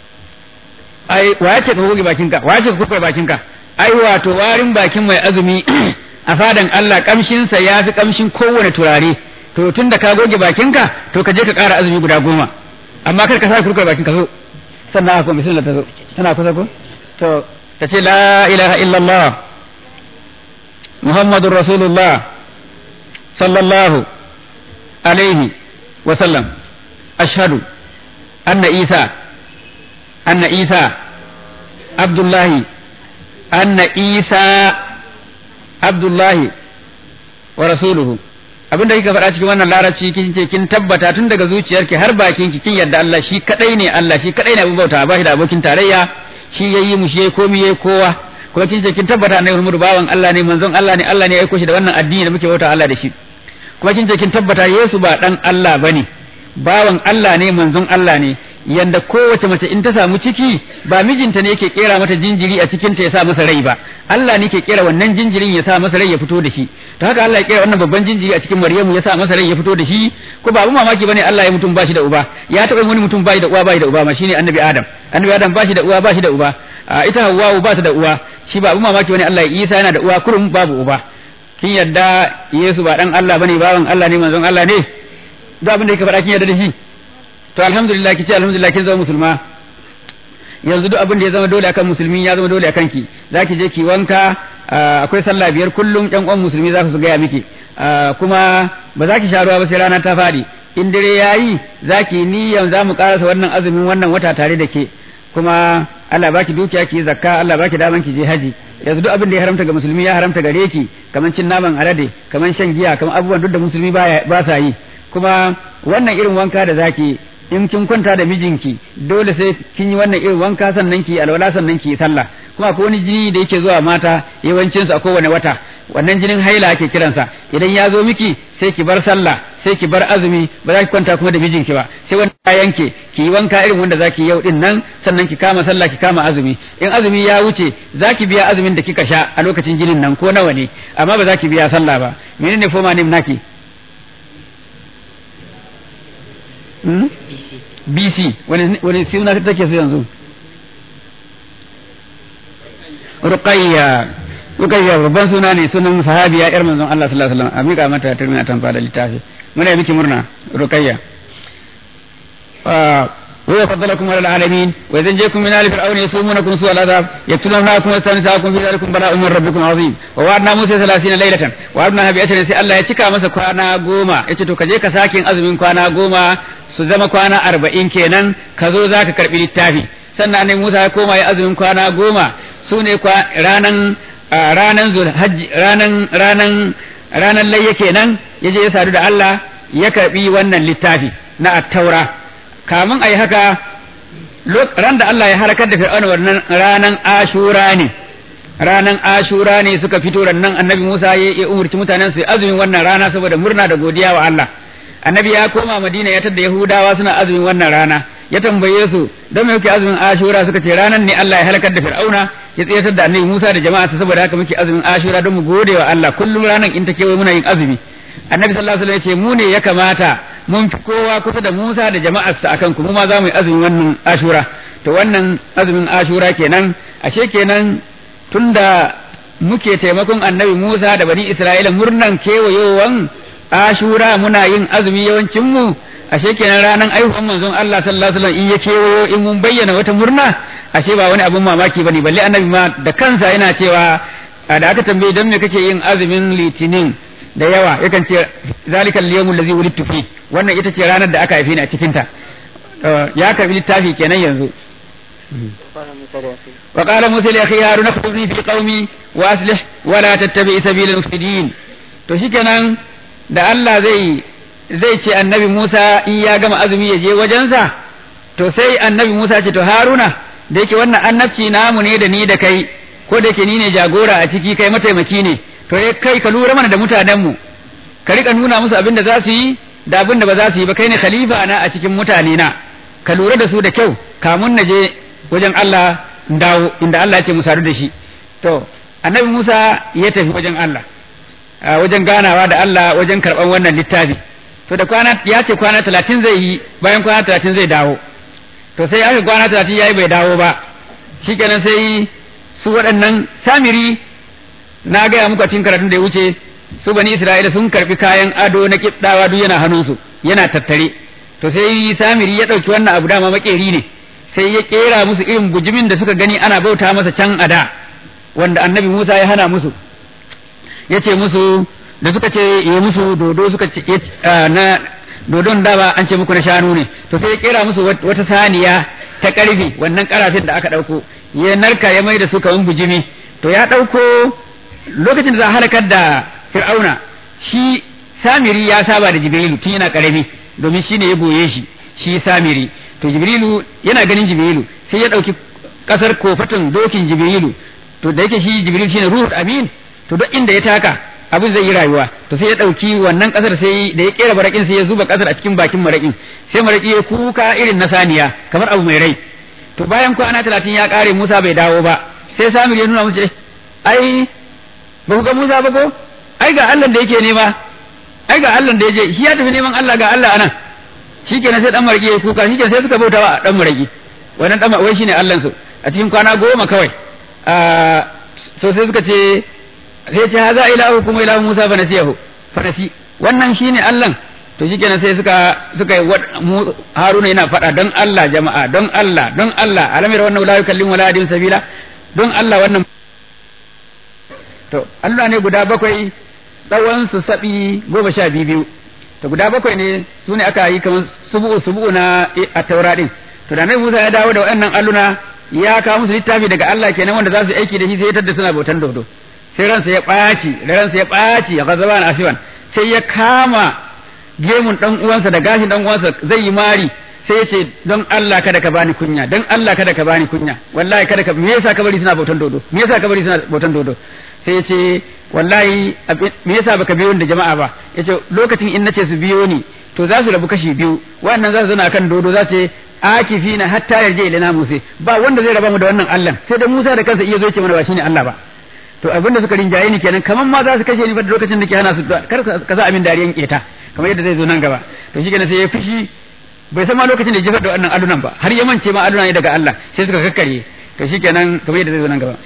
ai wa ya ce ka goge bakinka wa ya ce ka kurkure bakinka ai wato warin bakin mai azumi a fadan Allah kamshin sa yafi kamshin kowane turare to tun da ka goge bakinka to ka je ka ƙara azumi guda goma amma kar ka sa kurkure bakinka zo sannan haka bismillah ta zo tana kusa ko to ta ce la ilaha illallah muhammadur rasulullah sallallahu alaihi wa sallam ashhadu anna isa anna isa abdullahi anna isa abdullahi wa rasuluhu abinda kika faɗa cikin wannan larabci kin ce kin tabbata tun daga zuciyarki har bakin ki kin yadda Allah shi kadai ne Allah shi kadai ne abin bauta ba shi da abokin tarayya shi yayi mu shi yayi komai yayi kowa kuma kin ce kin tabbata annabi Muhammadu bawan Allah ne manzon Allah ne Allah ne ya aiko shi da wannan addini da muke bauta Allah da shi kuma kin ce kin tabbata Yesu ba dan Allah bane bawan Allah ne manzon Allah ne yanda kowace mace in ta samu ciki ba mijinta ne yake kera mata jinjiri a cikin ta ya sa masa rai ba Allah ne ke kera wannan jinjirin ya sa masa rai ya fito da shi to haka Allah ya kera wannan babban jinjiri a cikin Maryamu ya sa masa rai ya fito da shi ko ba abu mamaki bane Allah ya mutum bashi da uba ya taba wani mutum bashi da uwa bashi da uba ma shine Annabi Adam Annabi Adam bashi da uwa bashi da uba ita Hawwa ba ta da uwa shi ba abu mamaki bane Allah ya Isa yana da uwa kurum babu uba kin yadda Yesu ba dan Allah bane bawan Allah ne manzon Allah ne duk abin da yake faɗa kin yadda da shi to alhamdulillah kice alhamdulillah kin zama musulma yanzu duk abin da ya zama dole akan musulmi ya zama dole akan ki zaki je ki wanka akwai sallah biyar kullum ƴan uwan musulmi za su gaya miki kuma ba za ki sha ruwa ba sai rana ta faɗi in dare yayi zaki niyyan za mu karasa wannan azumin wannan wata tare da ke kuma Allah baki dukiya ki zakka Allah baki daman ki je haji yanzu duk abin da ya haramta ga musulmi ya haramta gare ki kaman cin naman alade kaman shan giya kaman abubuwan duk da musulmi ba sa yi kuma wannan irin wanka da zaki in kin kwanta da mijinki dole sai kin yi wannan irin wanka sannan ki alwala sannan ki sallah kuma akwai wani jini da yake zuwa mata yawancin su a kowane wata wannan jinin haila ake kiransa idan ya zo miki sai ki bar sallah sai ki bar azumi ba za ki kwanta kuma da mijinki ba sai wanda ya yanke ki yi wanka irin wanda zaki yau din nan sannan ki kama sallah ki kama azumi in azumi ya wuce zaki biya azumin da kika sha a lokacin jinin nan ko nawa ne amma ba za ki biya sallah ba menene foma nim naki BC wani wani suna take so yanzu Ruqayya Ruqayya babban suna ne sunan sahabiya yar manzon Allah sallallahu alaihi wasallam a mika mata turmi a tamfa da littafi muna yi miki murna Ruqayya وهو فضلكم على العالمين وإذا جاءكم من آل فرعون يسومونكم سوء العذاب يقتلونكم ويستنساكم في ذلكم بلاء من ربكم عظيم ووعدنا موسى ثلاثين ليلة وعدنا بأشر سي الله يتكا مسا كوانا غوما يتتو كجيك ساكين أزمين كوانا غوما سزما كوانا أربعين كينان كذو ذاك كربي للتافي sannan annabi Musa ya koma ya azumin kwana goma su ne ranan ranan zulhajji ranan ranan ranan layya kenan yaje ya sadu da Allah ya karbi wannan littafi na at-taura kamun a yi haka ran da Allah ya harkar da fir'auna wannan ranan ashura ne ranan ashura ne suka fito nan annabi Musa ya umurci mutanen su azumin wannan rana saboda murna da godiya wa Allah annabi ya koma Madina ya tada Yahudawa suna azumin wannan rana ya tambaye su don me yake azumin ashura suka ce ranan ne Allah ya halakar da fir'auna ya tsayatar da annabi Musa da jama'a saboda haka muke azumin ashura don mu gode wa Allah kullum ranan in ta kewaye muna yin azumi annabi sallallahu alaihi wasallam ya ce mu ne ya kamata mun fi kowa kusa da Musa da jama'arsa akan ku mu ma za mu yi azumin wannan ashura to wannan azumin ashura kenan ashe kenan tunda muke taimakon annabi Musa da bani Isra'ila murnan kewayowan ashura muna yin azumi yawancin mu ashe kenan ranar aihuwan manzon Allah sallallahu alaihi wasallam in ya kewayo in mun bayyana wata murna ashe ba wani abun mamaki bane balle annabi ma da kansa yana cewa da aka tambaye dan me kake yin azumin litinin da yawa yakan ce zalika al-yawm allazi wulidtu fi wannan ita ce ranar da aka haife ni a cikin ta ya karbi littafi kenan yanzu وقال موسى لأخي هارون اخطبني في قومي وأصلح ولا تتبع سبيل المفسدين to shikenan da Allah zai zai ce annabi Musa in ya gama azumi ya je wajensa to sai annabi Musa ce to Haruna da yake wannan annabci namu ne da ni da kai ko da yake ni ne jagora a ciki kai mataimaki ne to kai ka lura mana da mutanenmu ka rika nuna musu abin da za su yi da abin da ba za su yi ba kai ne khalifa na a cikin mutane na ka lura da su da kyau kamun na je wajen Allah dawo inda Allah ya ce mu sadu da shi to annabi Musa ya tafi wajen Allah wajen ganawa da Allah wajen karɓan wannan littafi to da kwana ya ce kwana talatin zai yi bayan kwana talatin zai dawo to sai aka kwana talatin ya yi bai dawo ba shikenan sai su waɗannan samiri na gaya muku a cikin karatun da ya wuce su bani Isra'ila sun karɓi kayan ado na kiɗawa duk yana hannunsu yana tattare to sai samiri ya ɗauki wannan abu dama makeri ne sai ya kera musu irin bujimin da suka gani ana bauta masa can a da wanda annabi Musa ya hana musu ya ce musu da suka ce yi musu dodo suka ce na dodon da ba an ce muku na shanu ne to sai ya kera musu wata saniya ta karfi wannan karafin da aka dauko ya narka ya mai da su kaman bujimi to ya dauko lokacin da za a halakar da fir'auna shi samiri ya saba da jibrilu tun yana karami domin shi ne ya goye shi shi samiri to jibrilu yana ganin jibrilu sai ya dauki kasar kofatin dokin jibrilu to da yake shi jibril shine ruhul amin to duk inda ya taka abin zai yi rayuwa to sai ya dauki wannan kasar sai da ya kera marakin sai ya zuba kasar a cikin bakin marakin sai maraki ya kuka irin na saniya kamar abu mai rai to bayan kwana talatin ya kare Musa bai dawo ba sai Samir ya nuna musu ai ba ku ga Musa ba ko ai ga Allah da yake nema ai ga Allah da yaje shi ya tafi neman Allah ga Allah anan shikenan sai dan maraki ya kuka shikenan sai suka bauta wa dan maraki wannan dan wai shine Allah su a cikin kwana goma kawai so sai suka ce sai ce haza ilahu kuma ilahu Musa fa nasiyahu fa nasi wannan shine Allah to shikenan sai suka suka yi Haruna yana faɗa don Allah jama'a don Allah don Allah alamir wannan la yukallimu wala yadin sabila don Allah wannan to Allah ne guda bakwai tsawon su sabi goma sha biyu to guda bakwai ne su ne aka yi kamar subu'u subu'u na a taura din to da Nabi Musa ya dawo da waɗannan alluna ya kawo musu littafi daga Allah kenan wanda za su aiki da shi sai ya tadda suna bautan dodo sai ransa ya ɓaci da ransa ya ɓaci a gazaban asiwan sai ya kama gemun dan uwansa da gashin dan uwansa zai yi mari sai ya ce don Allah kada ka bani kunya don Allah kada ka bani kunya wallahi kada ka me yasa ka bari suna bautan dodo me yasa ka bari suna bautan dodo sai ya ce wallahi me yasa baka biyo da jama'a ba yace lokacin in nace su biyo ni to za su rabu kashi biyu wannan za su zana kan dodo za su akifina hatta yarje ilana musa ba wanda zai raba mu da wannan Allah sai da Musa da kansa iya zo ce mana ba shine Allah ba to abin da suka rinjaye ni kenan kaman ma za su kashe ni ba da lokacin da ke hana su kar ka sa amin dariyan keta kamar yadda zai zo nan gaba to shi kenan sai ya fushi bai san ma lokacin da ya jefar da wannan alunan ba har ya mance ma aluna ne daga Allah sai suka kakkare to shi kenan kamar yadda zai zo nan gaba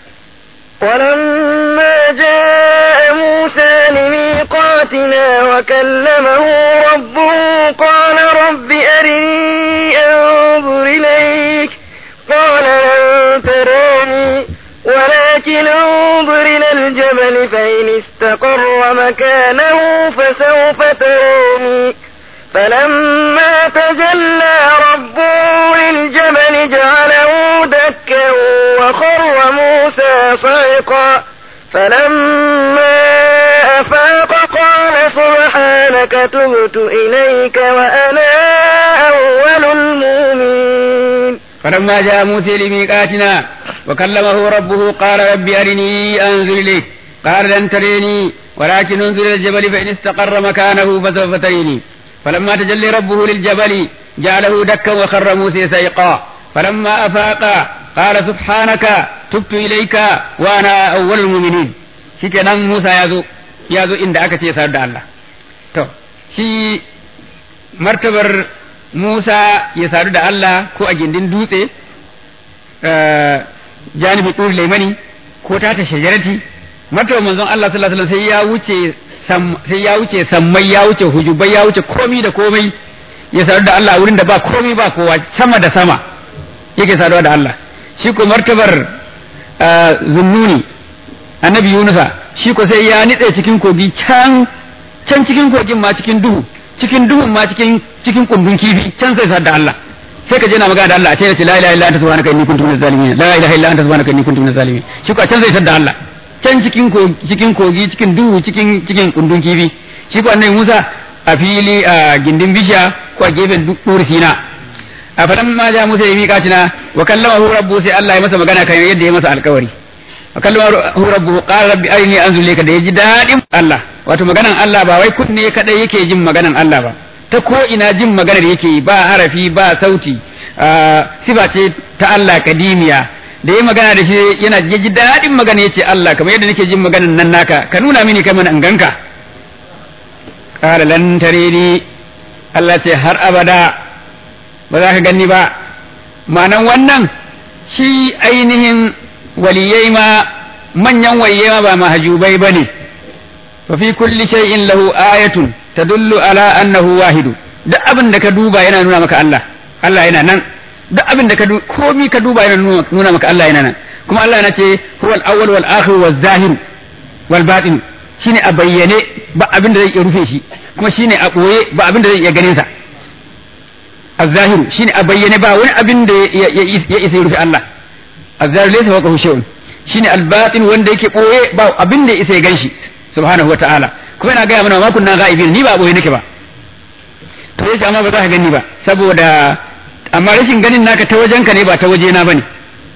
ولما جاء موسى لميقاتنا وكلمه ربه قال رب أرني أنظر إليك قال لن تراني ولكن انظر إلى الجبل فإن استقر مكانه فسوف تراني فلما تجلى ربه للجبل جعله دكا وخر موسى صعقا فلما أفاق قال سبحانك تبت إليك وأنا أول المؤمنين فلما جاء موسى لميقاتنا وكلمه ربه قال رب أرني أنظر إليك قال لن تريني ولكن انظر إلى الجبل فإن استقر مكانه فسوف تريني فلما تجلي ربه للجبل جعله دكا وخر موسى سيقا فلما أفاق قال سبحانك تبت إليك وأنا أول المؤمنين شكرا موسى يازو يازو إن دعك سيسار الله تو شي مرتبر موسى يسار الله كو أجندين دوسي janibi ɗuri laimani ko ta ta shajarati martaba manzon Allah sallallahu alaihi wasallam sai ya wuce sai ya wuce sammai ya wuce hujubai ya wuce komai da komai ya sadu da Allah a wurin da ba komai ba kowa sama da sama yake saduwa da Allah shi ko martabar zunnuni annabi Yunusa shi ko sai ya nitse cikin kogi can can cikin kogin ma cikin duhu cikin duhun ma cikin cikin kumbin kifi can sai sadu da Allah sai ka je na magana da Allah a ce ce la ilaha illa anta subhanaka inni kuntu minaz zalimin la ilaha illa anta subhanaka inni kuntu minaz zalimin shi ko can zai tada Allah can cikin cikin kogi cikin duhu cikin cikin kundun kifi shi ko annabi Musa a fili a gindin bishiya ko a gefen duri sina a fadan ma ja Musa ya mika tina wa kallamahu rabbu sai Allah ya masa magana kan yadda ya masa alkawari wa kallamahu rabbu qala rabbi arini anzur ilayka da yaji dadin Allah wato maganan Allah ba wai kunne kadai yake jin maganan Allah ba ta ko ina jin maganar yake yi ba harafi ba sauti sifa ce ta Allah kadimiya da yi magana da shi yana ji daɗin magana yace Allah kamar yadda nake jin maganar nan naka ka nuna mini kai mana in ganka qala lan tarini Allah ce har abada ba za ka ganni ba ma'anan wannan shi ainihin waliyai ma manyan waliyai ma ba mahajubai bane fa fi kulli shay'in lahu ayatun tadullu ala annahu wahidu duk abin da ka duba yana nuna maka Allah Allah yana nan duk abin da ka duba komi ka duba yana nuna maka Allah yana nan kuma Allah yana ce huwa al-awwal wal akhir wal zahir wal batin shine a bayyane ba abin da zai iya rufe shi kuma shine a boye ba abin da zai iya ganin sa az-zahir shine a bayyane ba wani abin da ya isa rufe Allah az-zahir laysa waqahu shay'un shine al-batin wanda yake boye ba abin da ya isa ya ganshi subhanahu wa ta'ala kuma ina gaya mana ma kunna ga'ibin ni ba boye nake ba to yace amma ba za ka gani ba saboda amma rashin ganin naka ta wajen ka ne ba ta waje na bane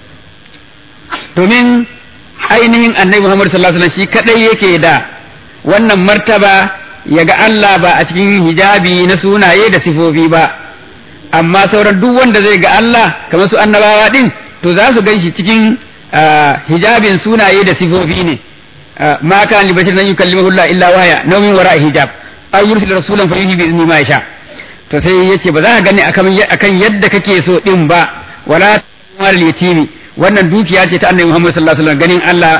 domin ainihin annabi Muhammad sallallahu alaihi wasallam shi kadai yake da wannan martaba ya ga Allah ba a cikin hijabi na sunaye da sifofi ba amma sauran duk wanda zai ga Allah kamar su annabawa din to za su gan shi cikin hijabin sunaye da sifofi ne ما كان لبشر أن يكلمه الله إلا وهي نوم وراء حجاب أو يرسل رسولا فيوحي بإذن ما يشاء to sai yace ba za ka gani akan yadda kake so din ba wala mal yatimi wannan dukiya ce ta annabi Muhammad sallallahu alaihi wasallam ganin Allah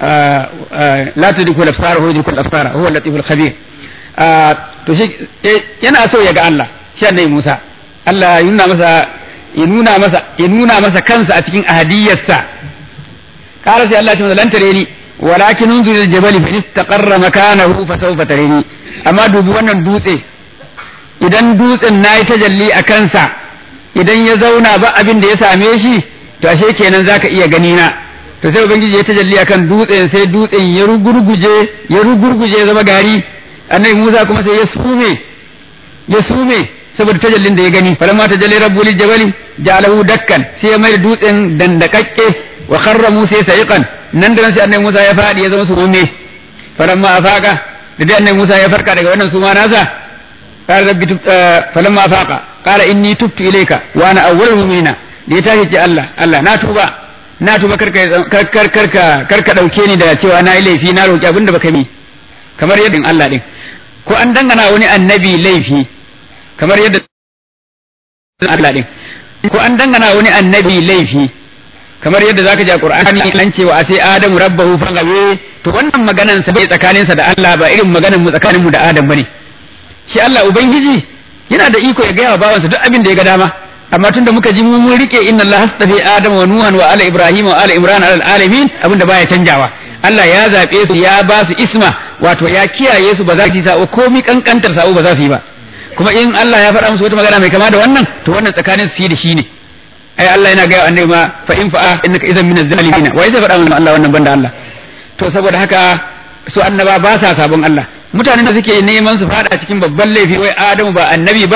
la tudriku al-absar huwa yudriku al-absar huwa al-latif al-khabir to shi yana so ya ga Allah shi annabi Musa Allah ya nuna masa ya nuna masa ya nuna masa kansa a cikin ahadiyarsa qala sai Allah ya ce lan tare ni walakin unzur al-jabal fa istaqarra makanahu fa sawfa tarini amma dubi wannan dutse idan dutsen nayi tajalli a kansa idan ya zauna ba abin da ya same shi to ashe kenan zaka iya gani na to sai ubangiji ya tajalli akan dutsen sai dutsen ya rugurguje ya rugurguje ya zama gari annabi Musa kuma sai ya sume ya sume saboda tajallin da ya gani falamma tajalli rabbul jabali ja'alahu dakkan sai ya mai dutsen dandakakke wa kharra Musa sa'iqan nan da nan sai annabi Musa ya fadi ya zama sume falamma afaka da dai annabi Musa ya farka daga wannan suma nasa قال ربي تبت فلما أفاق قال إني تبت إليك وأنا أول المؤمنين da ya tashi ce Allah Allah na tuba na tuba karka karka karka karka dauke ni da cewa na yi laifi na roki abinda baka mi kamar yadda Allah din ko an dangana wani annabi laifi kamar yadda Allah din ko an dangana wani annabi laifi kamar yadda zaka ji a Qur'ani an cewa sai Adamu rabbahu fagawe to wannan maganan sa bai tsakaninsa da Allah ba irin maganan mu tsakanin mu da Adam bane shi Allah ubangiji yana da iko ya gaya wa bawansa duk abin da ya ga dama amma tunda muka ji mu mun rike inna Allah hastafi Adam wa Nuhan wa ala Ibrahim wa ala Imran ala alamin abin da baya canjawa Allah ya zabe su ya ba su isma wato ya kiyaye su ba za su yi sa'o komai kankantar sa'o ba za su yi ba kuma in Allah ya faɗa musu wata magana mai kama da wannan to wannan tsakanin su da shi ne ai Allah yana gaya annabi ma fa in fa'a innaka idan min az-zalimin wai zai faɗa mana Allah wannan banda Allah to saboda haka su annaba ba sa sabon Allah mutanen da suke neman su fada cikin babban laifi wai Adamu ba annabi bane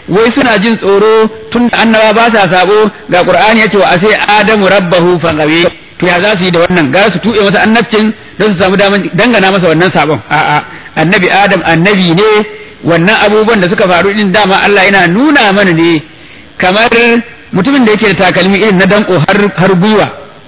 wai suna jin tsoro tun da annaba ba sa sabo ga qur'ani yace wa asai adamu rabbahu fagawe to ya za su yi da wannan ga su tuɓe masa annabcin don su samu daman dangana masa wannan sabon a'a annabi adam annabi ne wannan abubuwan da suka faru din dama Allah yana nuna mana ne kamar mutumin da yake da takalmi irin na danko har har gwiwa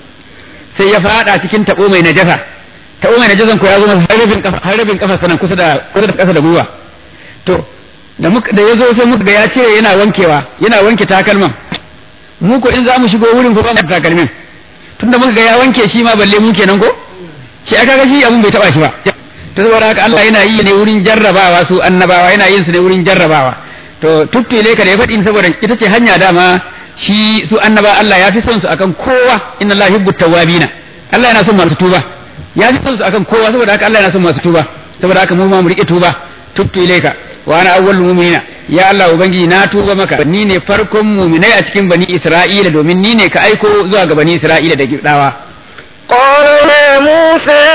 sai ya fada cikin tabo mai najasa tabo mai najasan ko ya zo masa har rabin kafa har rabin kafa sanan kusa da kusa da kasa da gwiwa to da muka da yazo sai muka ga ya ce yana wankewa yana wanke takalman mu ko in za mu shigo wurin ko ba mu takalmin tunda muka ga ya wanke shi ma balle mu kenan ko shi aka ga shi abun bai taba shi ba to saboda haka Allah yana yi ne wurin jarrabawa su annabawa yana yin su ne wurin jarrabawa to tuttule ka da ya faɗi saboda ita ce hanya dama shi su annaba Allah ya fi son su akan kowa inna Allah yuhibbu tawwabina Allah yana son masu tuba ya fi son su akan kowa saboda haka Allah yana son masu tuba saboda haka mu ma mu rike tuba tubtu ilaika wa ana awwalul mu'minina ya Allah ubangiji na tuba maka ni ne farkon mu'minai a cikin bani Isra'ila domin ni ne ka aiko zuwa ga bani Isra'ila da gibdawa قال يا موسى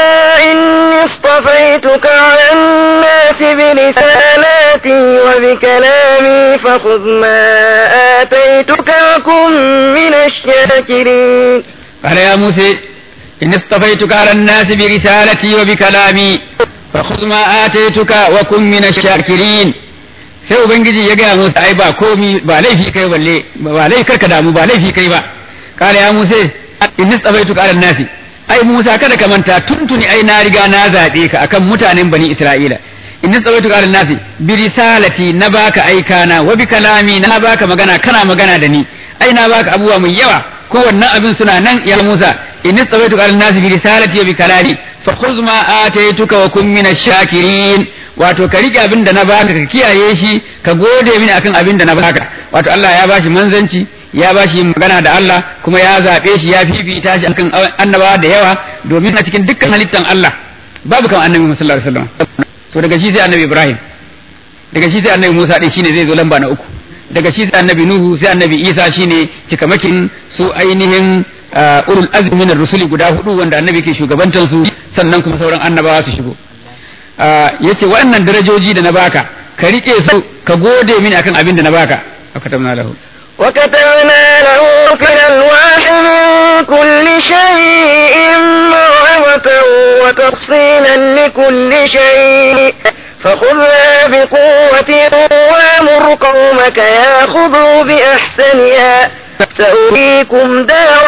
إني اصطفيتك على الناس برسالاتي وبكلامي فخذ ما آتيتك وكن من الشاكرين قال يا موسى إني اصطفيتك على الناس برسالتي وبكلامي فخذ ما آتيتك وكن من الشاكرين sai ubangiji ya gaya musa ai ba komi ba laifi kai balle ba laifi karka damu ba laifi kai ba kala ya musa in nisabaitu ala nasi ai musa kada ka manta tuntuni ai na riga na zabe ka akan mutanen bani isra'ila in nisabaitu ala nasi bi risalati na baka aikana wa bi kalami na baka magana kana magana da ni ai na baka abubuwa mai yawa ko wannan abin suna nan ya musa in nisabaitu ala nasi bi risalati wa bi kalami fa khudh ma ataituka wa kun min shakirin wato ka rike abin da na baka ka kiyaye shi ka gode mini akan abin da na baka wato Allah ya bashi manzanci ya bashi magana da Allah kuma ya zabe shi ya fifita shi akan annabawa da yawa domin a cikin dukkan halittan Allah babu kan annabi sallallahu alaihi wasallam to daga shi sai annabi Ibrahim daga shi sai annabi Musa din shine zai zo lamba na uku daga shi sai annabi Nuhu sai annabi Isa shine cikamakin su ainihin ulul azmi min rusuli guda hudu wanda annabi ke shugabantar su sannan kuma sauran annabawa su shigo yace waɗannan darajoji da na baka ka rike su ka gode mini akan abin da na baka akatamna lahu وكتبنا له في الألواح من كل شيء موعظة وتفصيلا لكل شيء فخذها بقوة وامر قومك ياخذوا بأحسنها سأريكم دار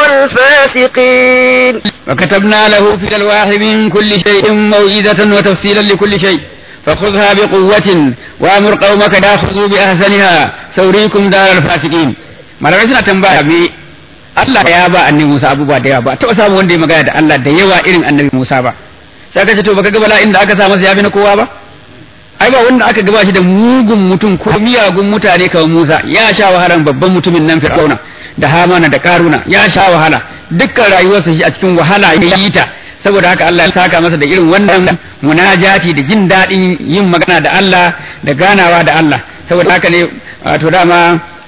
الفاسقين وكتبنا له في الألواح من كل شيء موعظة وتفصيلا لكل شيء فخذها بقوة وأمر قومك يأخذوا بأحسنها سوريكم دار الفاسقين malamai suna tambaya me Allah ya ba annabi Musa abubuwa da yawa ba taɓa samu wanda ya magana da Allah da yawa irin annabi Musa ba sai aka ce to baka ga bala'in da aka sa masa ya bi na kowa ba ai ba wanda aka gaba shi da mugun mutum ko miyagun mutane kamar Musa ya sha wahalan babban mutumin nan Fir'auna da Hamana da Karuna ya sha wahala dukkan rayuwarsa shi a cikin wahala ya yi ta saboda haka Allah ya saka masa da irin wannan munajati da jin daɗin yin magana da Allah da ganawa da Allah saboda haka ne wato dama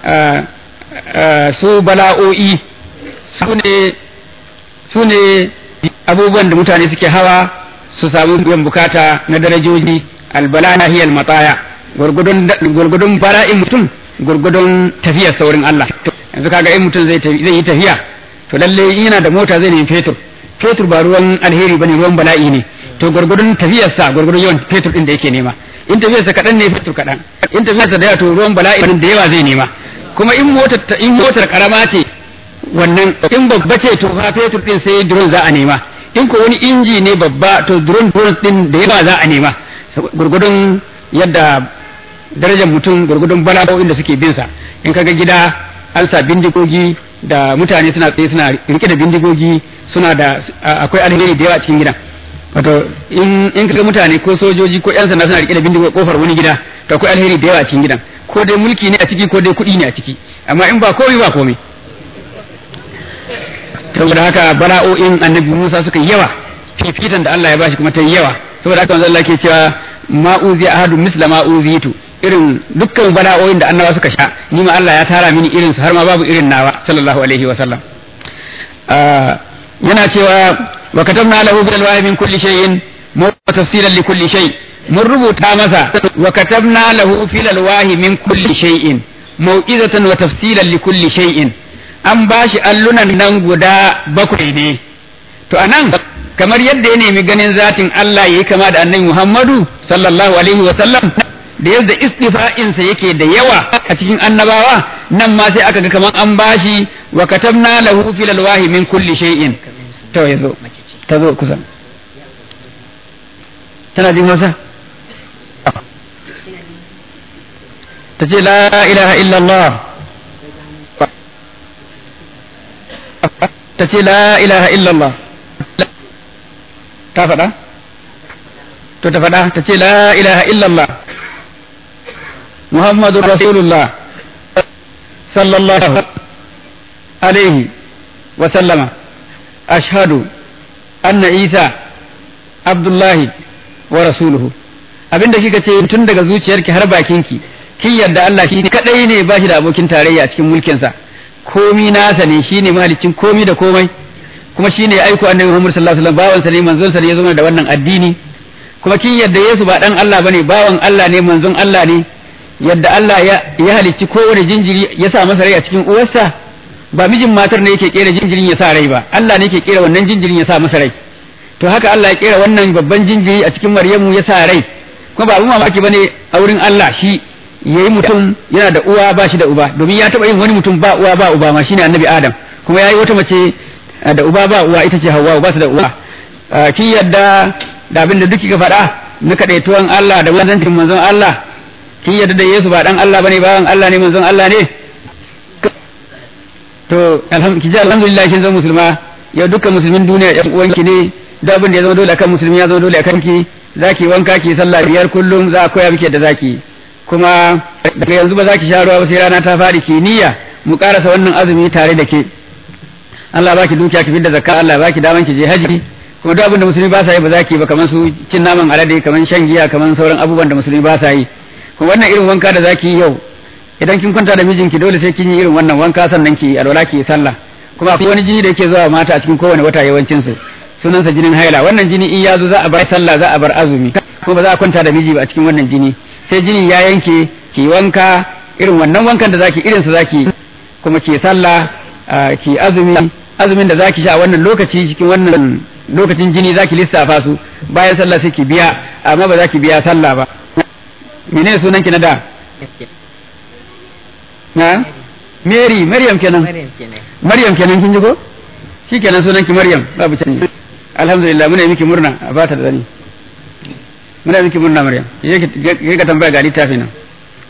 su bala'o'i su ne su ne abubuwan da mutane suke hawa su samu biyan bukata na darajoji albala na hiyal matsaya gurgudun fara'in mutum gurgudun tafiyar saurin Allah yanzu kaga in mutum zai yi tafiya to lalle yana da mota zai nemi fetur fetur ba ruwan alheri bane ruwan bala'i ne to gurgudun tafiyarsa gurgudun yawan fetur din da yake nema in tafiyarsa kaɗan ne fetur kaɗan in tafiyarsa da yawa to ruwan bala'i da yawa zai nema kuma in motar in motar karama ce wannan in babba ce to fa fetur din sai drone za a nema in ko wani inji ne babba to drone drone din da yawa za a nema gurgudun yadda darajar mutum gurgudun bala'o'in da suke bin sa in kaga gida an sa bindigogi da mutane suna tsaye suna rike da bindigogi suna da akwai alheri da yawa a cikin gidan wato in in kaga mutane ko sojoji ko yan sanda suna rike da bindigogi kofar wani gida to akwai alheri da yawa a cikin gidan ko dai mulki ne a ciki ko dai kuɗi ne a ciki amma in ba komai ba komai saboda haka bala'o'in annabi Musa suka yawa fifitan da Allah ya bashi kuma ta yawa saboda haka manzo Allah ke cewa ma uzi ahadu misla ma uzitu irin dukkan bala'o'in da annabawa suka sha ni ma Allah ya tara mini irin su har ma babu irin nawa sallallahu alaihi wa sallam yana cewa wa katabna lahu bil alwahi min kulli shay'in tafsilan li kulli shay mun rubuta masa wa katabna lahu fil alwahi min kulli shay'in mau'izatan wa tafsilan li kulli shay'in an bashi allunan nan guda bakwai ne to anan kamar yadda ya nemi ganin zatin Allah yayi kama da annabi Muhammadu sallallahu alaihi wa sallam da yadda istifa'insa yake da yawa a cikin annabawa nan ma sai aka ga kamar an bashi wa katabna lahu fil alwahi min kulli shay'in to yazo ta zo kusa tana jin Hausa ta ce la ilaha illallah ta ce la ilaha illallah ta faɗa to ta faɗa ta ce la ilaha illallah muhammadun rasulullah sallallahu alaihi wa sallama ashhadu anna isa abdullahi wa rasuluhu abinda kika ce tun daga zuciyarki har bakinki kin yadda Allah shi kadai ne ba shi da abokin tarayya a cikin mulkinsa komi nasa ne shine mahalicin komi da komai kuma shine ya aiko annabi Muhammad sallallahu alaihi wasallam bawan sa ne manzon sa ne ya zama da wannan addini kuma kin yadda Yesu ba dan Allah bane bawan Allah ne manzon Allah ne yadda Allah ya ya halicci kowane jinjiri ya sa masa rai a cikin uwarsa ba mijin matar ne yake kera jinjirin ya sa rai ba Allah ne yake kera wannan jinjirin ya sa masa rai to haka Allah ya kera wannan babban jinjiri a cikin Maryamu ya sa rai kuma ba abun mamaki bane a wurin Allah shi yayi mutum yana da uwa ba shi da uba domin ya taba yin wani mutum ba uwa ba uba ma shine annabi Adam kuma yayi wata mace da uba ba uwa ita ce Hawwa ba su da uwa ki yadda da abin da duk kika faɗa na kadaituwan Allah da manzancin manzon Allah ki yadda da Yesu ba dan Allah bane bawan Allah ne manzon Allah ne to alhamdulillah kin zama musulma yau dukkan musulmin duniya yan uwanki ne da abin da ya zama dole akan musulmi ya zama dole akan ki zaki wanka ki sallah biyar kullum za a koya miki da zaki kuma daga yanzu ba za ki sha ruwa ba sai rana ta faɗi ki niyya mu karasa wannan azumi tare da ke Allah baki dukiya ki fidda zakka Allah baki daman ki je haji kuma duk abin da musulmi ba sa yi ba za ki ba kamar su cin naman alade kamar shan giya kamar sauran abubuwan da musulmi ba sa yi kuma wannan irin wanka da zaki yi yau idan kin kwanta da mijinki dole sai kin yi irin wannan wanka sannan ki alwala ki sallah kuma akwai wani jini da yake zuwa mata a cikin kowane wata yawancin su sunansa jinin haila wannan jini in ya zo za a bar sallah za a bar azumi kuma ba za a kwanta da miji ba a cikin wannan jini sai jinin ya yanke ki wanka irin wannan wankan da zaki irin sa zaki kuma ki sallah ki azumi azumin da zaki sha a wannan lokaci cikin wannan lokacin jini zaki lissafa su bayan sallah sai ki biya amma ba za ki biya sallah ba menene sunan ki na da na Mary Maryam kenan Maryam kenan kin ji ko shikenan sunan ki Maryam babu canji alhamdulillah muna yi miki murna a bata da zani muna miki murna Maryam yake ka tambaya ga littafin nan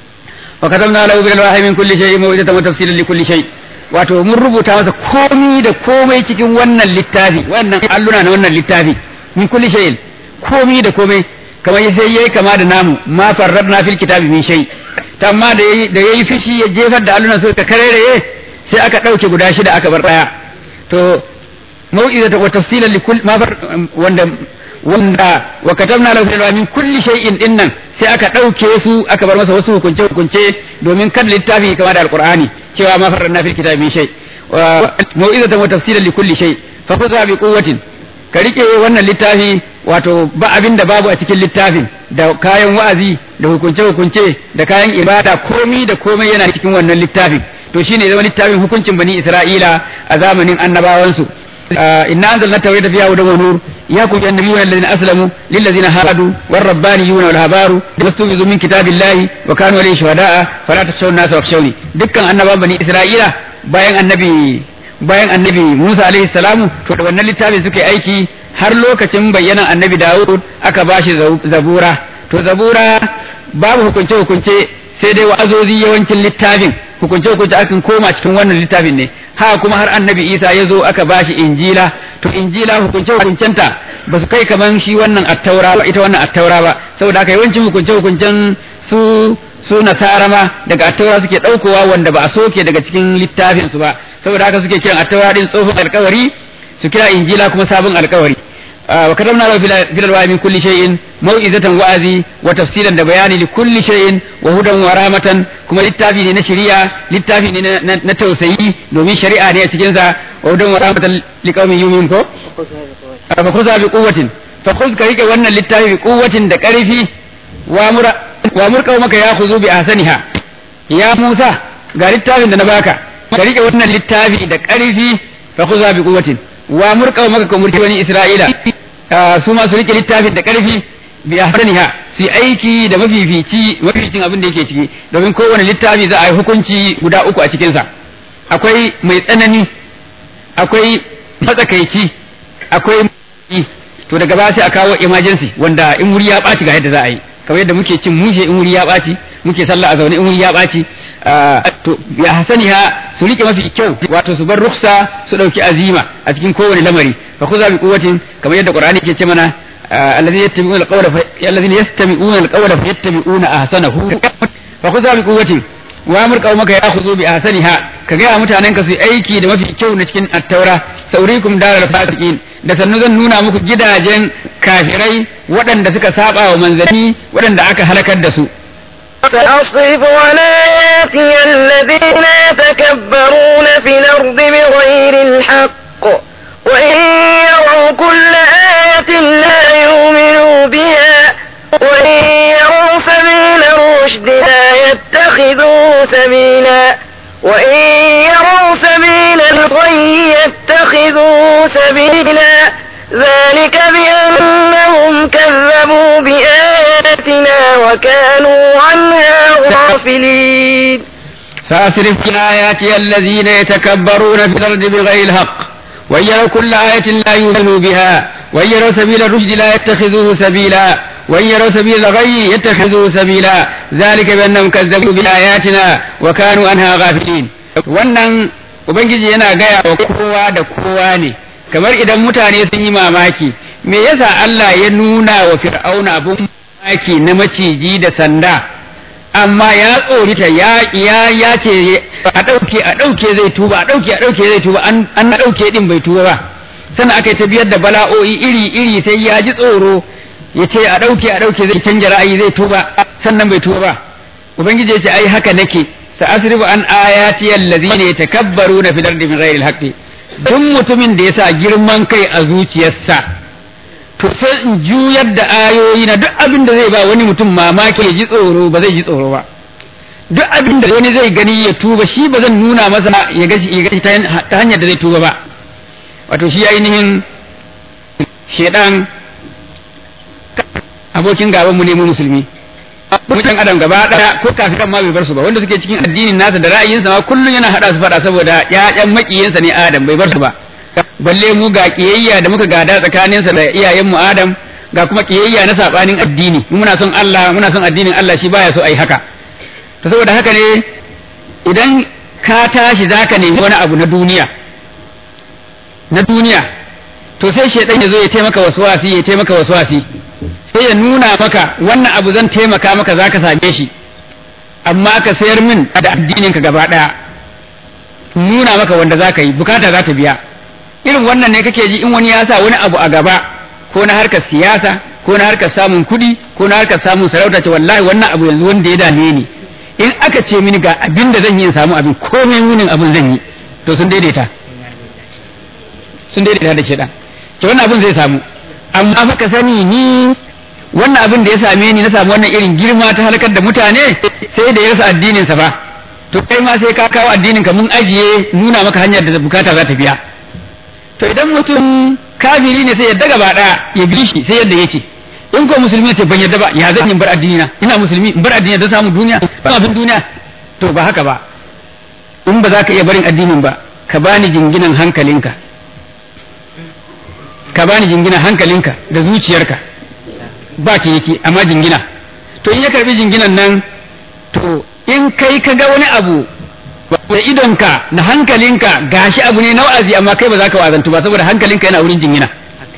wa katamna lahu bil wahyi min kulli shay'in mawjatan wa tafsilan li kulli shay wato mun rubuta masa komi da komai cikin wannan littafi wannan alluna na wannan littafi min kulli shay'in komi da komai kamar sai yayi kama da namu ma farradna fil kitabi min shay amma da yayi da yayi fishi ya jefar da allunan suka kareraye sai aka dauke guda shida aka bar daya to mau'izata wa tafsilan li kulli ma wanda wanda wa katabna lahu fil min kulli shay'in dinnan sai aka dauke su aka bar masa wasu hukunce hukunce domin kada littafi kama da alqur'ani cewa ma farranna fil kitabi min shay wa mau'izatan wa tafsilan li kulli shay fa khudha bi quwwatin ka rike wannan littafi wato ba abin da babu a cikin littafin da kayan wa'azi da hukunce hukunce da kayan ibada komi da komai yana cikin wannan littafin to shine zama littafin hukuncin bani isra'ila a zamanin annabawansu inna anzalna tawrata fiha hudan wa nur يحكم النبيون الذين اسلموا للذين هادوا والربانيون والهبار واستوفزوا من كتاب الله وكانوا عليه شهداء فلا تخشوا الناس واخشوني دكان النبا بني اسرائيل bayan annabi bayan annabi Musa alaihi salamu to da wannan littafin suka aiki har lokacin bayyanan annabi Dawud aka bashi zabura to zabura babu hukunce hukunce sai dai wa'azozi yawancin littafin hukunce hukunce akan koma cikin wannan littafin ne ha kuma har annabi Isa ya zo aka bashi injila to injila hukunce hukuncenta ba su kai kaman shi wannan attaura ba ita wannan attaura ba saboda haka yawancin hukunce hukuncen su su nasara ma daga attaura suke daukowa wanda ba a soke daga cikin littafin su ba saboda haka suke kiran attaura din tsohon alkawari su kira injila kuma sabon alkawari wa katamna lahu fil alwa'i min kulli shay'in mau'izatan wa'azi wa tafsilan da bayani li kulli shay'in wa hudan wa rahmatan kuma littafi ne na shari'a littafi ne na tausayi domin shari'a ne a cikin sa wa hudan wa rahmatan li qaumin yu'minun ko fa khudha bi quwwatin fa khudh ka rike wannan littafi bi quwwatin da karfi wa mura wa murqa maka ya khuzu bi ahsaniha ya Musa ga littafin da na baka ka rike wannan littafi da ƙarfi fa khuza bi quwwatin wa murqa maka ka murti bani Isra'ila su ma su rike littafin da ƙarfi bi ahsaniha su aiki da mafifici mafificin abin da yake ciki domin kowane littafi za a yi hukunci guda uku a cikinsa akwai mai tsanani akwai matsakaici akwai to daga ba sai a kawo emergency wanda in wuri ya ɓaci ga yadda za a yi kamar yadda muke cin mushe in wuri ya ɓaci muke sallah a zaune in wuri ya ɓaci to ya hasani ha su rike mafi kyau wato su bar ruksa su ɗauki azima a cikin kowane lamari fa kuza bi quwwatin kamar yadda qur'ani ke ce mana الذين يستمعون القول الذين يستمعون القول فيتبعون احسنه فخذها بقوة وامر قومك ياخذوا باحسنها كغا mutanen ka su aiki da mafi kyau na cikin attaura saurikum daral fasiqin da sannu zan nuna muku gidajen kafirai waɗanda suka saba wa manzanni waɗanda aka halakar da su سأصرف عن آياتي الذين يتكبرون في الأرض بغير الحق وإن يروا كل آية لا يؤمنوا بها وإن يروا سبيل الرشد لا يتخذوه سبيلا وإن يروا سبيل الغي يتخذوه سبيلا ذلك بأنهم كذبوا بآياتنا وكانوا عنها غافلين سأصرف عن آياتي الذين يتكبرون في الأرض بغير الحق وإن يروا كل آية لا يؤمنوا بها وإن يروا سبيل الرشد لا يتخذوه سبيلا وإن يروا سبيل الغي يتخذوه سبيلا ذلك بأنهم كذبوا بآياتنا وكانوا عنها غافلين wannan ubangiji yana gaya wa kowa da kowa ne kamar idan mutane sun yi mamaki me yasa Allah ya nuna wa fir'auna abun mamaki na maciji da sanda amma ya tsorita ya ya ya ce a ɗauke a ɗauke zai tuba a ɗauke a ɗauke zai tuba an an ɗauke din bai tuba ba sannan aka yi ta biyar da bala'o'i iri iri sai ya ji tsoro ya ce a ɗauke a ɗauke zai canja ra'ayi zai tuba sannan bai tuba ba ubangiji ya ce ai haka nake sa asrifu an ayati allazina yatakabbaruna fil ardi min ghairi alhaqi duk mutumin da yasa girman kai a zuciyarsa to sai in juyar da ayoyi na duk abin da zai ba wani mutum mamaki ya ji tsoro ba zai ji tsoro ba duk abin da wani zai gani ya tuba shi ba zan nuna masa ya gashi ya gashi ta hanyar da zai tuba ba wato shi ainihin shedan abokin gaban mu ne mu musulmi mutan adam gaba daya ko kafiran ma bai bar su ba wanda suke cikin addinin nasa da ra'ayinsa ma kullun yana hada su fada saboda ƴaƴan makiyinsa ne adam bai bar su ba balle mu ga kiyayya da muka gada tsakaninsa da iyayenmu adam ga kuma kiyayya na sabanin addini muna son Allah muna son addinin Allah shi baya so ai haka to saboda haka ne idan ka tashi zaka nemi wani abu na duniya na duniya to sai shaidan ya zo ya taimaka waswasi ya taimaka waswasi sai ya nuna maka wannan abu zan taimaka maka zaka same shi amma ka sayar min da addinin ka gaba daya nuna maka wanda zaka yi bukata za ta biya irin wannan ne kake ji in wani ya sa wani abu a gaba ko na harkar siyasa ko na harkar samun kuɗi ko na harkar samun sarauta ce wallahi wannan abu yanzu wanda ya dame ni in aka ce mini ga abin da zan yi in samu abin komai munin abin zan yi to sun daidaita sun daidaita da shaidan ke wannan abin zai samu amma fa ka sani ni wannan abin da ya same ni na samu wannan irin girma ta halakar da mutane sai da ya rasa addinin sa fa to kai ma sai ka kawo addinin ka mun ajiye nuna maka hanyar da bukata za ta biya to idan mutum kafiri ne sai ya daga ba daya ya bi shi sai yadda yake in ko musulmi ce ban yadda ba ya zan in bar addini na ina musulmi in bar addini don samu duniya don abin duniya to ba haka ba in ba za ka iya barin addinin ba ka bani jinginan hankalinka ka bani jinginan hankalinka da zuciyarka ba ciniki amma jingina to in ya karbi jinginan nan to in kai ka ga wani abu da idonka na hankalinka gashi abu ne na wa'azi amma kai ba za ka wazantu ba saboda hankalinka yana wurin jingina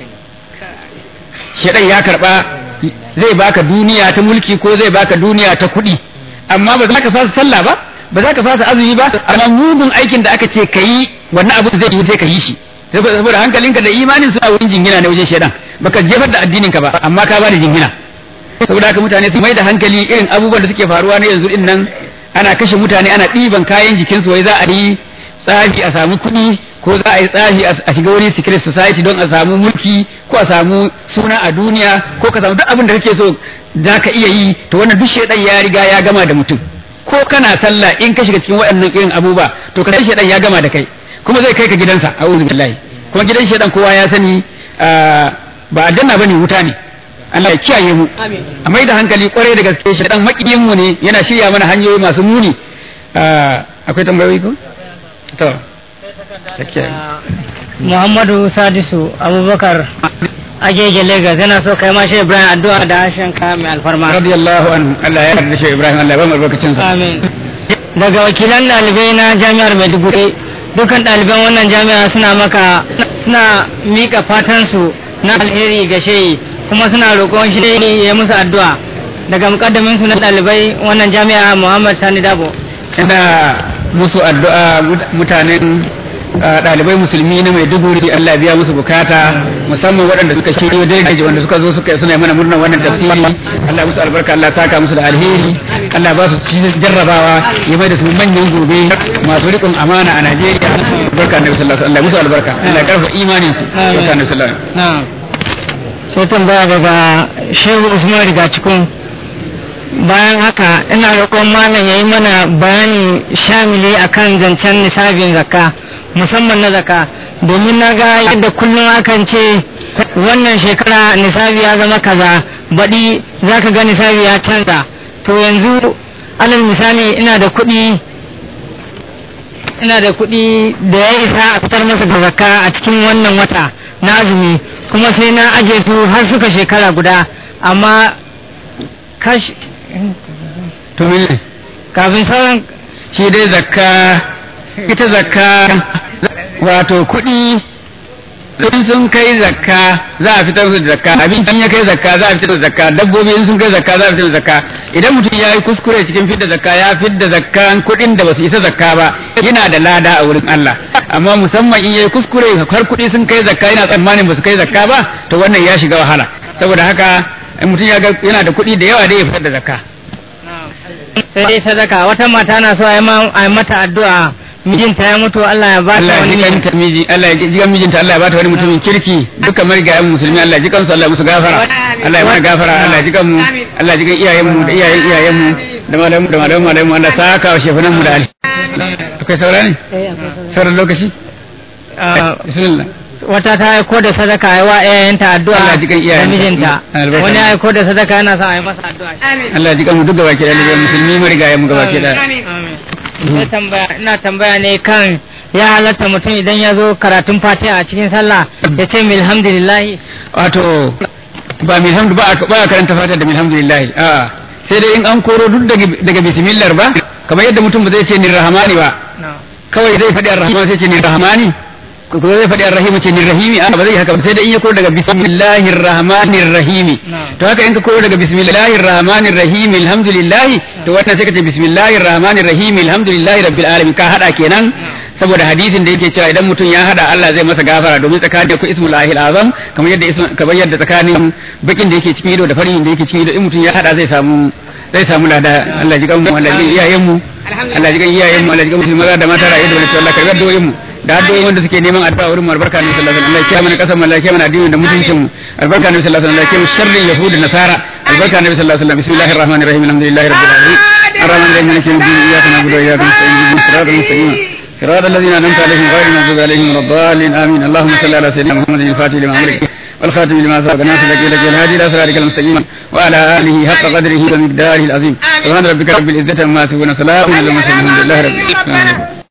shedan ya karba zai baka duniya ta mulki ko zai baka duniya ta kuɗi amma ba za ka fasa sallah ba ba za ka fasa azumi ba amma mugun aikin da aka ce ka yi wannan abu zai yi sai ka yi shi saboda hankalinka da imanin suna wurin jingina ne wajen shedan baka jefar da addinin ka ba amma ka bada jingina saboda haka mutane su mai da hankali irin abubuwan da suke faruwa na yanzu din nan ana kashe mutane ana ɗiban kayan jikinsu wai za a yi tsafi a samu kuɗi ko za a yi tsafi a shiga wani secret society don a samu mulki ko a samu suna a duniya ko ka samu duk abin da kake so za ka iya yi to wannan duk shaidan ya riga ya gama da mutum ko kana sallah in ka shiga cikin waɗannan irin abubuwa to ka shaidan ya gama da kai kuma zai kai ka gidansa a'udhu billahi kuma gidan shaidan kowa ya sani ba aljanna bane wuta ne Allah ya kiyaye mu a mai da hankali kwarai da gaske shaidan makiyin mu ne yana shirya mana hanyoyi masu muni akwai tambayoyi ko to Muhammadu Sadisu Abubakar Agege Lagos yana so kai ma shi Ibrahim addu'a da harshen ka mai alfarma. radiyallahu anhu Allah ya yarda shi Ibrahim Allah ya ba mu albarkacin sa Amin. Daga wakilan ɗalibai na jami'ar Maiduguri dukan ɗaliban wannan jami'a suna maka suna mika fatan su na alheri ga shehi kuma suna roƙon shehi ya musu addu'a daga mukaddamin su na ɗalibai wannan jami'a Muhammad Sani Dabo. ina musu addu'a mutanen ɗalibai musulmi na Maiduguri Allah biya musu bukata musamman waɗanda suka shiryo daidai wanda suka zo suka suna mana murnar wannan tafsiri Allah musu albarka Allah saka musu da alheri Allah ba su jarrabawa ya mai da su manyan gobe masu riƙon amana a Najeriya barka annabi sallallahu alaihi wasallam musu albarka Allah karfa imanin su barka annabi sallallahu alaihi wasallam sai tambaya daga Shehu Usman Riga cikin bayan haka ina roƙon malam ya yi mana bayani shamili akan zancen nisabin zakka musamman na zakka domin na ga yadda kullum akan ce wannan shekara nisabi ya zama kaza baɗi za ka ga nisabi ya canza to yanzu alal misali ina da kuɗi ina da kuɗi da ya isa a fitar masa da zakka a cikin wannan wata na azumi kuma sai na aje su har suka shekara guda amma kash to mene kafin sauran shi dai zakka ita zakka wato kuɗi in sun kai zakka za a fitar da zakka abin ya kai zakka za a fitar da zakka dabbobi in sun kai zakka za a fitar da zakka idan mutum ya yi kuskure cikin fidda zakka ya fidda zakka kuɗin da ba su isa zakka ba yana da lada a wurin Allah amma musamman in ya yi kuskure har kuɗi sun kai zakka yana tsammanin ba su kai zakka ba to wannan ya shiga wahala saboda haka in mutum ya ga yana da kuɗi da yawa da ya fitar da zakka sai dai sadaka wata mata na so a yi mata addu'a mijinta ya mutu Allah ya ba ta Allah ya wani jikan ta miji Allah ya jikan mijinta Allah ya bata wani mutumin kirki dukkan marigayen musulmi Allah ya jikan su Allah ya musu gafara Allah ya mana gafara Allah ya jikan mu Allah ya jikan iyayen mu da iyayen iyayen mu da malamu da malamu malamu Allah saka wa shefunan mu da ali akwai saura ne sauran lokaci Ah, bismillah wata ta aiko da sadaka ya wa iyayenta addu'a Allah ji kan da iyayenta. mijinta Albarka. wani ya aiko da sadaka yana son a yi masa addu'a Allah ya jikan mu duk gaba ke da musulmi marigayen mu gaba ke da Amin. Sai tambaya ina tambaya ne kan ya halatta mutum idan ya zo karatun fatiha a cikin sallah ya ce alhamdulillah wato ba mai hamdu ba a ba a karanta fata da alhamdulillah a sai dai in an koro duk daga daga bismillah ba kamar yadda mutum ba zai ce ni rahmani ba kawai zai faɗi ar-rahman sai ce ni rahmani ko ko zai faɗi ar-rahim ce ni rahimi a ba zai haka ba sai dai in ya koro daga bismillahir rahmanir rahim Na'am. to haka in ka koro daga bismillahir rahmanir rahim alhamdulillah to wannan sai ka ce bismillahir rahmanir rahim alhamdulillah rabbil alamin ka hada kenan saboda hadisin da yake cewa idan mutum ya hada Allah zai masa gafara domin tsakanin ku ismul lahil azam kamar yadda ismu kamar yadda tsakanin bakin da yake cikin ido da farin da yake cikin ido in mutum ya hada zai samu zai samu lada Allah ji kan mu Allah ji iyayen mu Allah ji kan iyayen mu Allah ji kan musulmi maza da mata rayu da wani Allah karbar doyin mu da addu'o'i wanda suke neman addu'a wurin mu albarka ne sallallahu alaihi wasallam Allah ya kiyaye mana kasar mu Allah ya kiyaye mana addini da mutuncin mu albarka ne sallallahu alaihi wasallam Allah ya kiyaye sharrin yahud da nasara albarka ne sallallahu alaihi wasallam bismillahir rahmanir rahim alhamdulillahi rabbil alamin الرحمن الرحيم مالك يوم الدين اياك نعبد واياك نستعين اهدنا الصراط المستقيم صراط الذين انعمت عليهم غير المغضوب عليهم ولا الضالين امين اللهم صل على سيدنا محمد الفاتح لما امرك والخاتم لما سبق ناصر لك لك الهادي الى صراطك المستقيم وعلى اله حق قدره ومقداره العظيم سبحان ربك رب العزه عما يصفون سلام على المرسلين الحمد لله رب العالمين